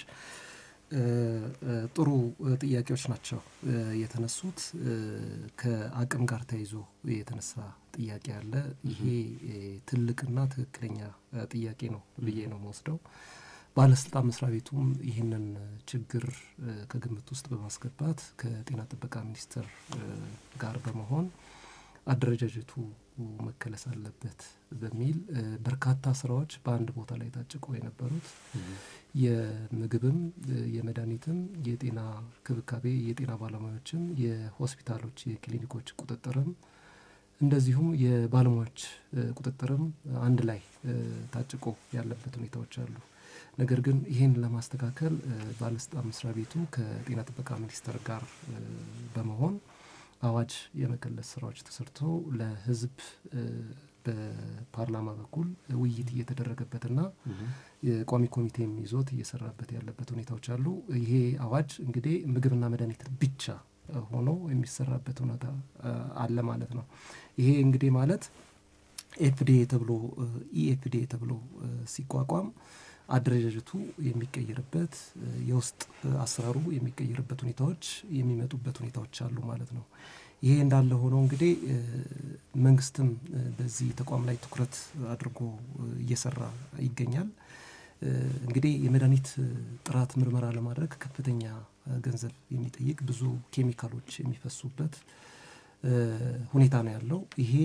ጥሩ ጥያቄዎች ናቸው የተነሱት። ከአቅም ጋር ተይዞ የተነሳ ጥያቄ አለ። ይሄ ትልቅና ትክክለኛ ጥያቄ ነው ብዬ ነው መወስደው። ባለስልጣን መስሪያ ቤቱም ይህንን ችግር ከግምት ውስጥ በማስገባት ከጤና ጥበቃ ሚኒስቴር ጋር በመሆን አደረጃጀቱ መከለስ አለበት በሚል በርካታ ስራዎች በአንድ ቦታ ላይ ታጭቀው የነበሩት የምግብም የመድኃኒትም የጤና ክብካቤ የጤና ባለሙያዎችም የሆስፒታሎች የክሊኒኮች ቁጥጥርም እንደዚሁም የባለሙያዎች ቁጥጥርም አንድ ላይ ታጭቆ ያለበት ሁኔታዎች አሉ። ነገር ግን ይህን ለማስተካከል ባለስልጣን መስሪያ ቤቱ ከጤና ጥበቃ ሚኒስቴር ጋር በመሆን አዋጅ የመከለስ ስራዎች ተሰርተው ለህዝብ በፓርላማ በኩል ውይይት እየተደረገበትና የቋሚ ኮሚቴም ይዞት እየሰራበት ያለበት ሁኔታዎች አሉ። ይሄ አዋጅ እንግዲህ ምግብና መድኃኒት ብቻ ሆኖ የሚሰራበት ሁኔታ አለ ማለት ነው። ይሄ እንግዲህ ማለት ኤፍዲኤ ተብሎ ኢኤፍዲኤ ተብሎ ሲቋቋም አደረጃጀቱ የሚቀየርበት የውስጥ አሰራሩ የሚቀየርበት ሁኔታዎች የሚመጡበት ሁኔታዎች አሉ ማለት ነው። ይሄ እንዳለ ሆኖ እንግዲህ መንግስትም በዚህ ተቋም ላይ ትኩረት አድርጎ እየሰራ ይገኛል። እንግዲህ የመድኃኒት ጥራት ምርመራ ለማድረግ ከፍተኛ ገንዘብ የሚጠይቅ ብዙ ኬሚካሎች የሚፈሱበት ሁኔታ ነው ያለው። ይሄ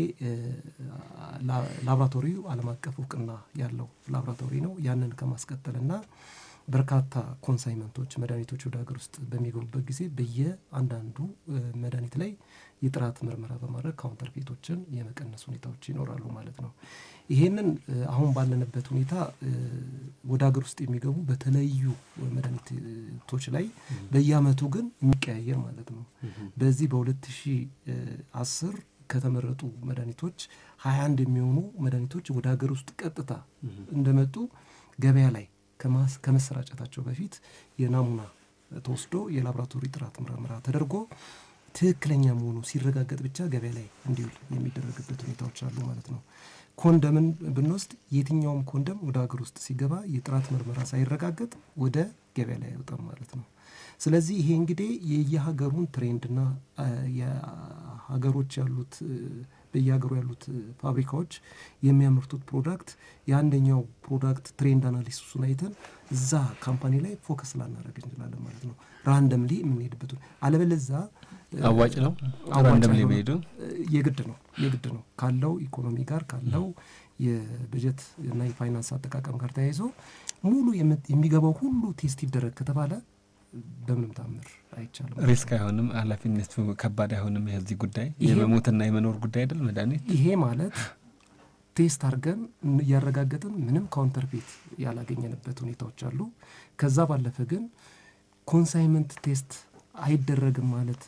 ላብራቶሪው ዓለም አቀፍ እውቅና ያለው ላብራቶሪ ነው። ያንን ከማስቀጠልና በርካታ ኮንሳይመንቶች መድኃኒቶች ወደ ሀገር ውስጥ በሚገቡበት ጊዜ በየአንዳንዱ መድኃኒት ላይ የጥራት ምርመራ በማድረግ ካውንተር ፌቶችን የመቀነስ ሁኔታዎች ይኖራሉ ማለት ነው። ይሄንን አሁን ባለንበት ሁኔታ ወደ ሀገር ውስጥ የሚገቡ በተለዩ መድኃኒቶች ላይ በየአመቱ ግን የሚቀያየር ማለት ነው። በዚህ በሁለት ሺ አስር ከተመረጡ መድኃኒቶች ሀያ አንድ የሚሆኑ መድኃኒቶች ወደ ሀገር ውስጥ ቀጥታ እንደመጡ ገበያ ላይ ከመሰራጨታቸው በፊት የናሙና ተወስዶ የላቦራቶሪ ጥራት ምርመራ ተደርጎ ትክክለኛ መሆኑ ሲረጋገጥ ብቻ ገበያ ላይ እንዲውል የሚደረግበት ሁኔታዎች አሉ ማለት ነው። ኮንደምን ብንወስድ የትኛውም ኮንደም ወደ ሀገር ውስጥ ሲገባ የጥራት ምርመራ ሳይረጋገጥ ወደ ገበያ ላይ አይወጣም ማለት ነው። ስለዚህ ይሄ እንግዲህ የየሀገሩን ትሬንድና የሀገሮች ያሉት በየሀገሩ ያሉት ፋብሪካዎች የሚያመርቱት ፕሮዳክት የአንደኛው ፕሮዳክት ትሬንድ አናሊሲሱን አይተን እዛ ካምፓኒ ላይ ፎከስ ላናደረግ እንችላለን ማለት ነው። ራንደምሊ የምንሄድበት አለበለዛ አዋጭ ነው። ራንደምሊ መሄዱ የግድ ነው የግድ ነው ካለው ኢኮኖሚ ጋር ካለው የበጀት እና የፋይናንስ አጠቃቀም ጋር ተያይዞ ሙሉ የሚገባው ሁሉ ቴስት ይደረግ ከተባለ በምንም ታምር አይቻልም። ሪስክ አይሆንም፣ ኃላፊነቱ ከባድ አይሆንም። የዚህ ጉዳይ የመሞትና የመኖር ጉዳይ አይደል መድኃኒት። ይሄ ማለት ቴስት አድርገን እያረጋገጥን ምንም ካውንተርፌት ያላገኘንበት ሁኔታዎች አሉ። ከዛ ባለፈ ግን ኮንሳይመንት ቴስት አይደረግም ማለት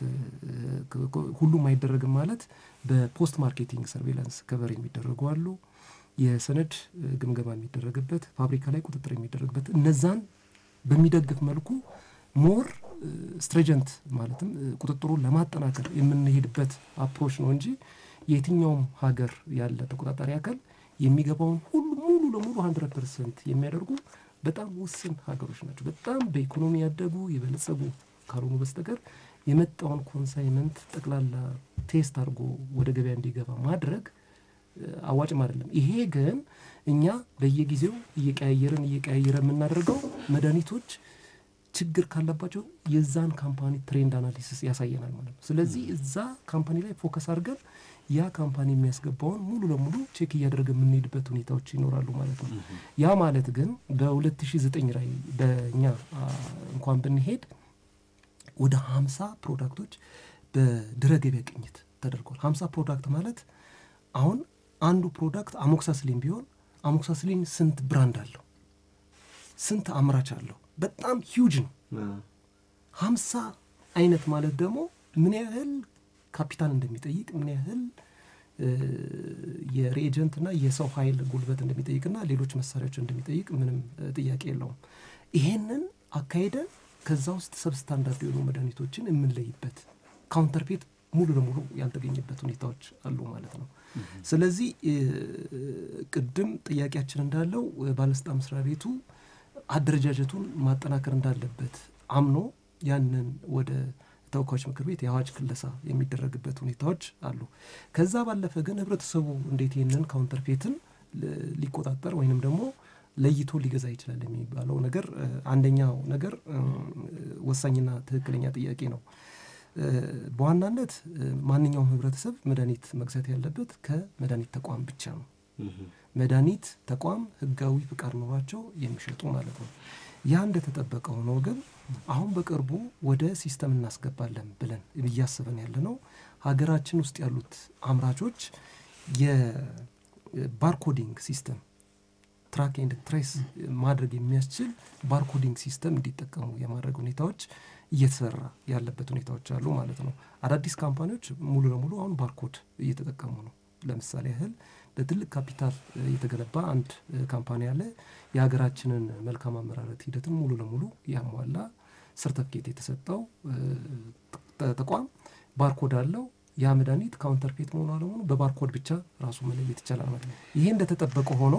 ሁሉም አይደረግም ማለት በፖስት ማርኬቲንግ ሰርቬላንስ ከቨር የሚደረጉ አሉ። የሰነድ ግምገማ የሚደረግበት ፋብሪካ ላይ ቁጥጥር የሚደረግበት እነዛን በሚደግፍ መልኩ ሞር ስትሬጀንት ማለትም ቁጥጥሩን ለማጠናከር የምንሄድበት አፕሮች ነው እንጂ የትኛውም ሀገር ያለ ተቆጣጣሪ አካል የሚገባውን ሁሉ ሙሉ ለሙሉ ሀንድረድ ፐርሰንት የሚያደርጉ በጣም ውስን ሀገሮች ናቸው። በጣም በኢኮኖሚ ያደጉ የበለጸጉ ካልሆኑ በስተቀር የመጣውን ኮንሳይመንት ጠቅላላ ቴስት አድርጎ ወደ ገበያ እንዲገባ ማድረግ አዋጭም አይደለም። ይሄ ግን እኛ በየጊዜው እየቀያየርን እየቀያየረ የምናደርገው መድኃኒቶች ችግር ካለባቸው የዛን ካምፓኒ ትሬንድ አናሊሲስ ያሳየናል ማለት ነው። ስለዚህ እዛ ካምፓኒ ላይ ፎከስ አድርገን ያ ካምፓኒ የሚያስገባውን ሙሉ ለሙሉ ቼክ እያደረገ የምንሄድበት ሁኔታዎች ይኖራሉ ማለት ነው። ያ ማለት ግን በ2009 ላይ በእኛ እንኳን ብንሄድ ወደ ሀምሳ ፕሮዳክቶች በድረ ገበያ ቅኝት ተደርጓል። ሀምሳ ፕሮዳክት ማለት አሁን አንዱ ፕሮዳክት አሞክሳስሊን ቢሆን አሞክሳስሊን ስንት ብራንድ አለው? ስንት አምራች አለው? በጣም ሂውጅ ነው። ሀምሳ አይነት ማለት ደግሞ ምን ያህል ካፒታል እንደሚጠይቅ ምን ያህል የሬጀንትና የሰው ኃይል ጉልበት እንደሚጠይቅና ሌሎች መሳሪያዎች እንደሚጠይቅ ምንም ጥያቄ የለውም። ይሄንን አካሄደ ከዛ ውስጥ ሰብስታንዳርድ የሆኑ መድኃኒቶችን የምንለይበት ካውንተርፌት ሙሉ ለሙሉ ያልተገኘበት ሁኔታዎች አሉ ማለት ነው። ስለዚህ ቅድም ጥያቄያችን እንዳለው ባለስልጣን መስሪያ ቤቱ አደረጃጀቱን ማጠናከር እንዳለበት አምኖ ያንን ወደ ተወካዮች ምክር ቤት የአዋጅ ክለሳ የሚደረግበት ሁኔታዎች አሉ። ከዛ ባለፈ ግን ህብረተሰቡ እንዴት ይህንን ካውንተርፌትን ሊቆጣጠር ወይንም ደግሞ ለይቶ ሊገዛ ይችላል የሚባለው ነገር አንደኛው ነገር ወሳኝና ትክክለኛ ጥያቄ ነው። በዋናነት ማንኛውም ህብረተሰብ መድኃኒት መግዛት ያለበት ከመድኃኒት ተቋም ብቻ ነው። መድኃኒት ተቋም ህጋዊ ፍቃድ ኖሯቸው የሚሸጡ ማለት ነው። ያ እንደተጠበቀ ሆኖ ግን አሁን በቅርቡ ወደ ሲስተም እናስገባለን ብለን እያስበን ያለ ነው። ሀገራችን ውስጥ ያሉት አምራቾች የባርኮዲንግ ሲስተም ትራክ ኤንድ ትሬስ ማድረግ የሚያስችል ባርኮዲንግ ሲስተም እንዲጠቀሙ የማድረግ ሁኔታዎች እየተሰራ ያለበት ሁኔታዎች አሉ ማለት ነው። አዳዲስ ካምፓኒዎች ሙሉ ለሙሉ አሁን ባርኮድ እየተጠቀሙ ነው። ለምሳሌ ያህል በትልቅ ካፒታል የተገነባ አንድ ካምፓኒ አለ። የሀገራችንን መልካም አመራረት ሂደትን ሙሉ ለሙሉ ያሟላ ሰርተፍኬት የተሰጠው ተቋም ባርኮድ አለው። ያ መድኃኒት ካውንተርፌት መሆኑ አለመሆኑ በባርኮድ ብቻ ራሱ መለየት ይቻላል ማለት ነው። ይሄ እንደተጠበቀ ሆኖ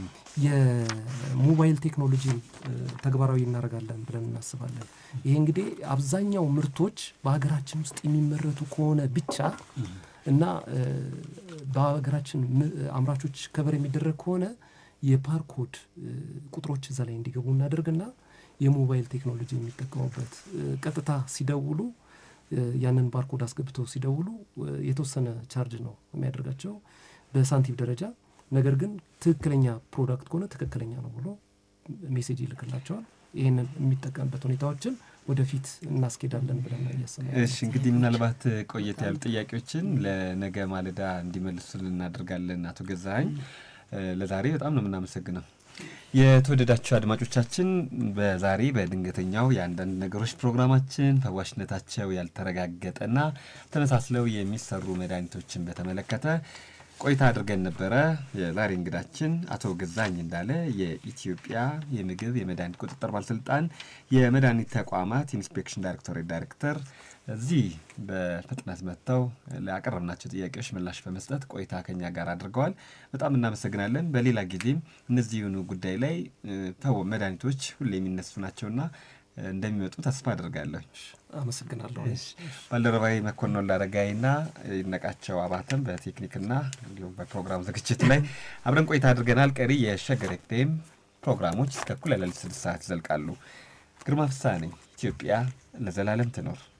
የሞባይል ቴክኖሎጂን ተግባራዊ እናደርጋለን ብለን እናስባለን። ይሄ እንግዲህ አብዛኛው ምርቶች በሀገራችን ውስጥ የሚመረቱ ከሆነ ብቻ እና በሀገራችን አምራቾች ከበር የሚደረግ ከሆነ የባርኮድ ቁጥሮች እዛ ላይ እንዲገቡ እናደርግና የሞባይል ቴክኖሎጂ የሚጠቀሙበት ቀጥታ ሲደውሉ ያንን ባርኮድ አስገብተው ሲደውሉ የተወሰነ ቻርጅ ነው የሚያደርጋቸው በሳንቲም ደረጃ። ነገር ግን ትክክለኛ ፕሮዳክት ከሆነ ትክክለኛ ነው ብሎ ሜሴጅ ይልክላቸዋል። ይህንን የሚጠቀምበት ሁኔታዎችን ወደፊት እናስኬዳለን ብለን እያሰብን እሺ እንግዲህ ምናልባት ቆየት ያሉ ጥያቄዎችን ለነገ ማለዳ እንዲመልሱልን እናደርጋለን። አቶ ገዛኸኝ ለዛሬ በጣም ነው የምናመሰግነው። የተወደዳችሁ አድማጮቻችን በዛሬ በድንገተኛው የአንዳንድ ነገሮች ፕሮግራማችን ፈዋሽነታቸው ያልተረጋገጠና ተመሳስለው የሚሰሩ መድኃኒቶችን በተመለከተ ቆይታ አድርገን ነበረ። የዛሬ እንግዳችን አቶ ገዛኝ እንዳለ የኢትዮጵያ የምግብ የመድኃኒት ቁጥጥር ባለስልጣን የመድኃኒት ተቋማት ኢንስፔክሽን ዳይሬክቶሬት ዳይሬክተር እዚህ በፍጥነት መጥተው ላቀረብናቸው ጥያቄዎች ምላሽ በመስጠት ቆይታ ከኛ ጋር አድርገዋል። በጣም እናመሰግናለን። በሌላ ጊዜም እነዚህኑ ጉዳይ ላይ መድኃኒቶች ሁሌ የሚነሱ ናቸውና እንደሚመጡ ተስፋ አድርጋለሁ። አመሰግናለሁ። ባልደረባዊ መኮንን ላረጋይና ይነቃቸው አባተም በቴክኒክና እንዲሁም በፕሮግራም ዝግጅት ላይ አብረን ቆይታ አድርገናል። ቀሪ የሸገር ኤፍኤም ፕሮግራሞች እስከ እኩለ ሌሊት ስድስት ሰዓት ይዘልቃሉ። ግርማ ፍስሐ ነኝ። ኢትዮጵያ ለዘላለም ትኖር።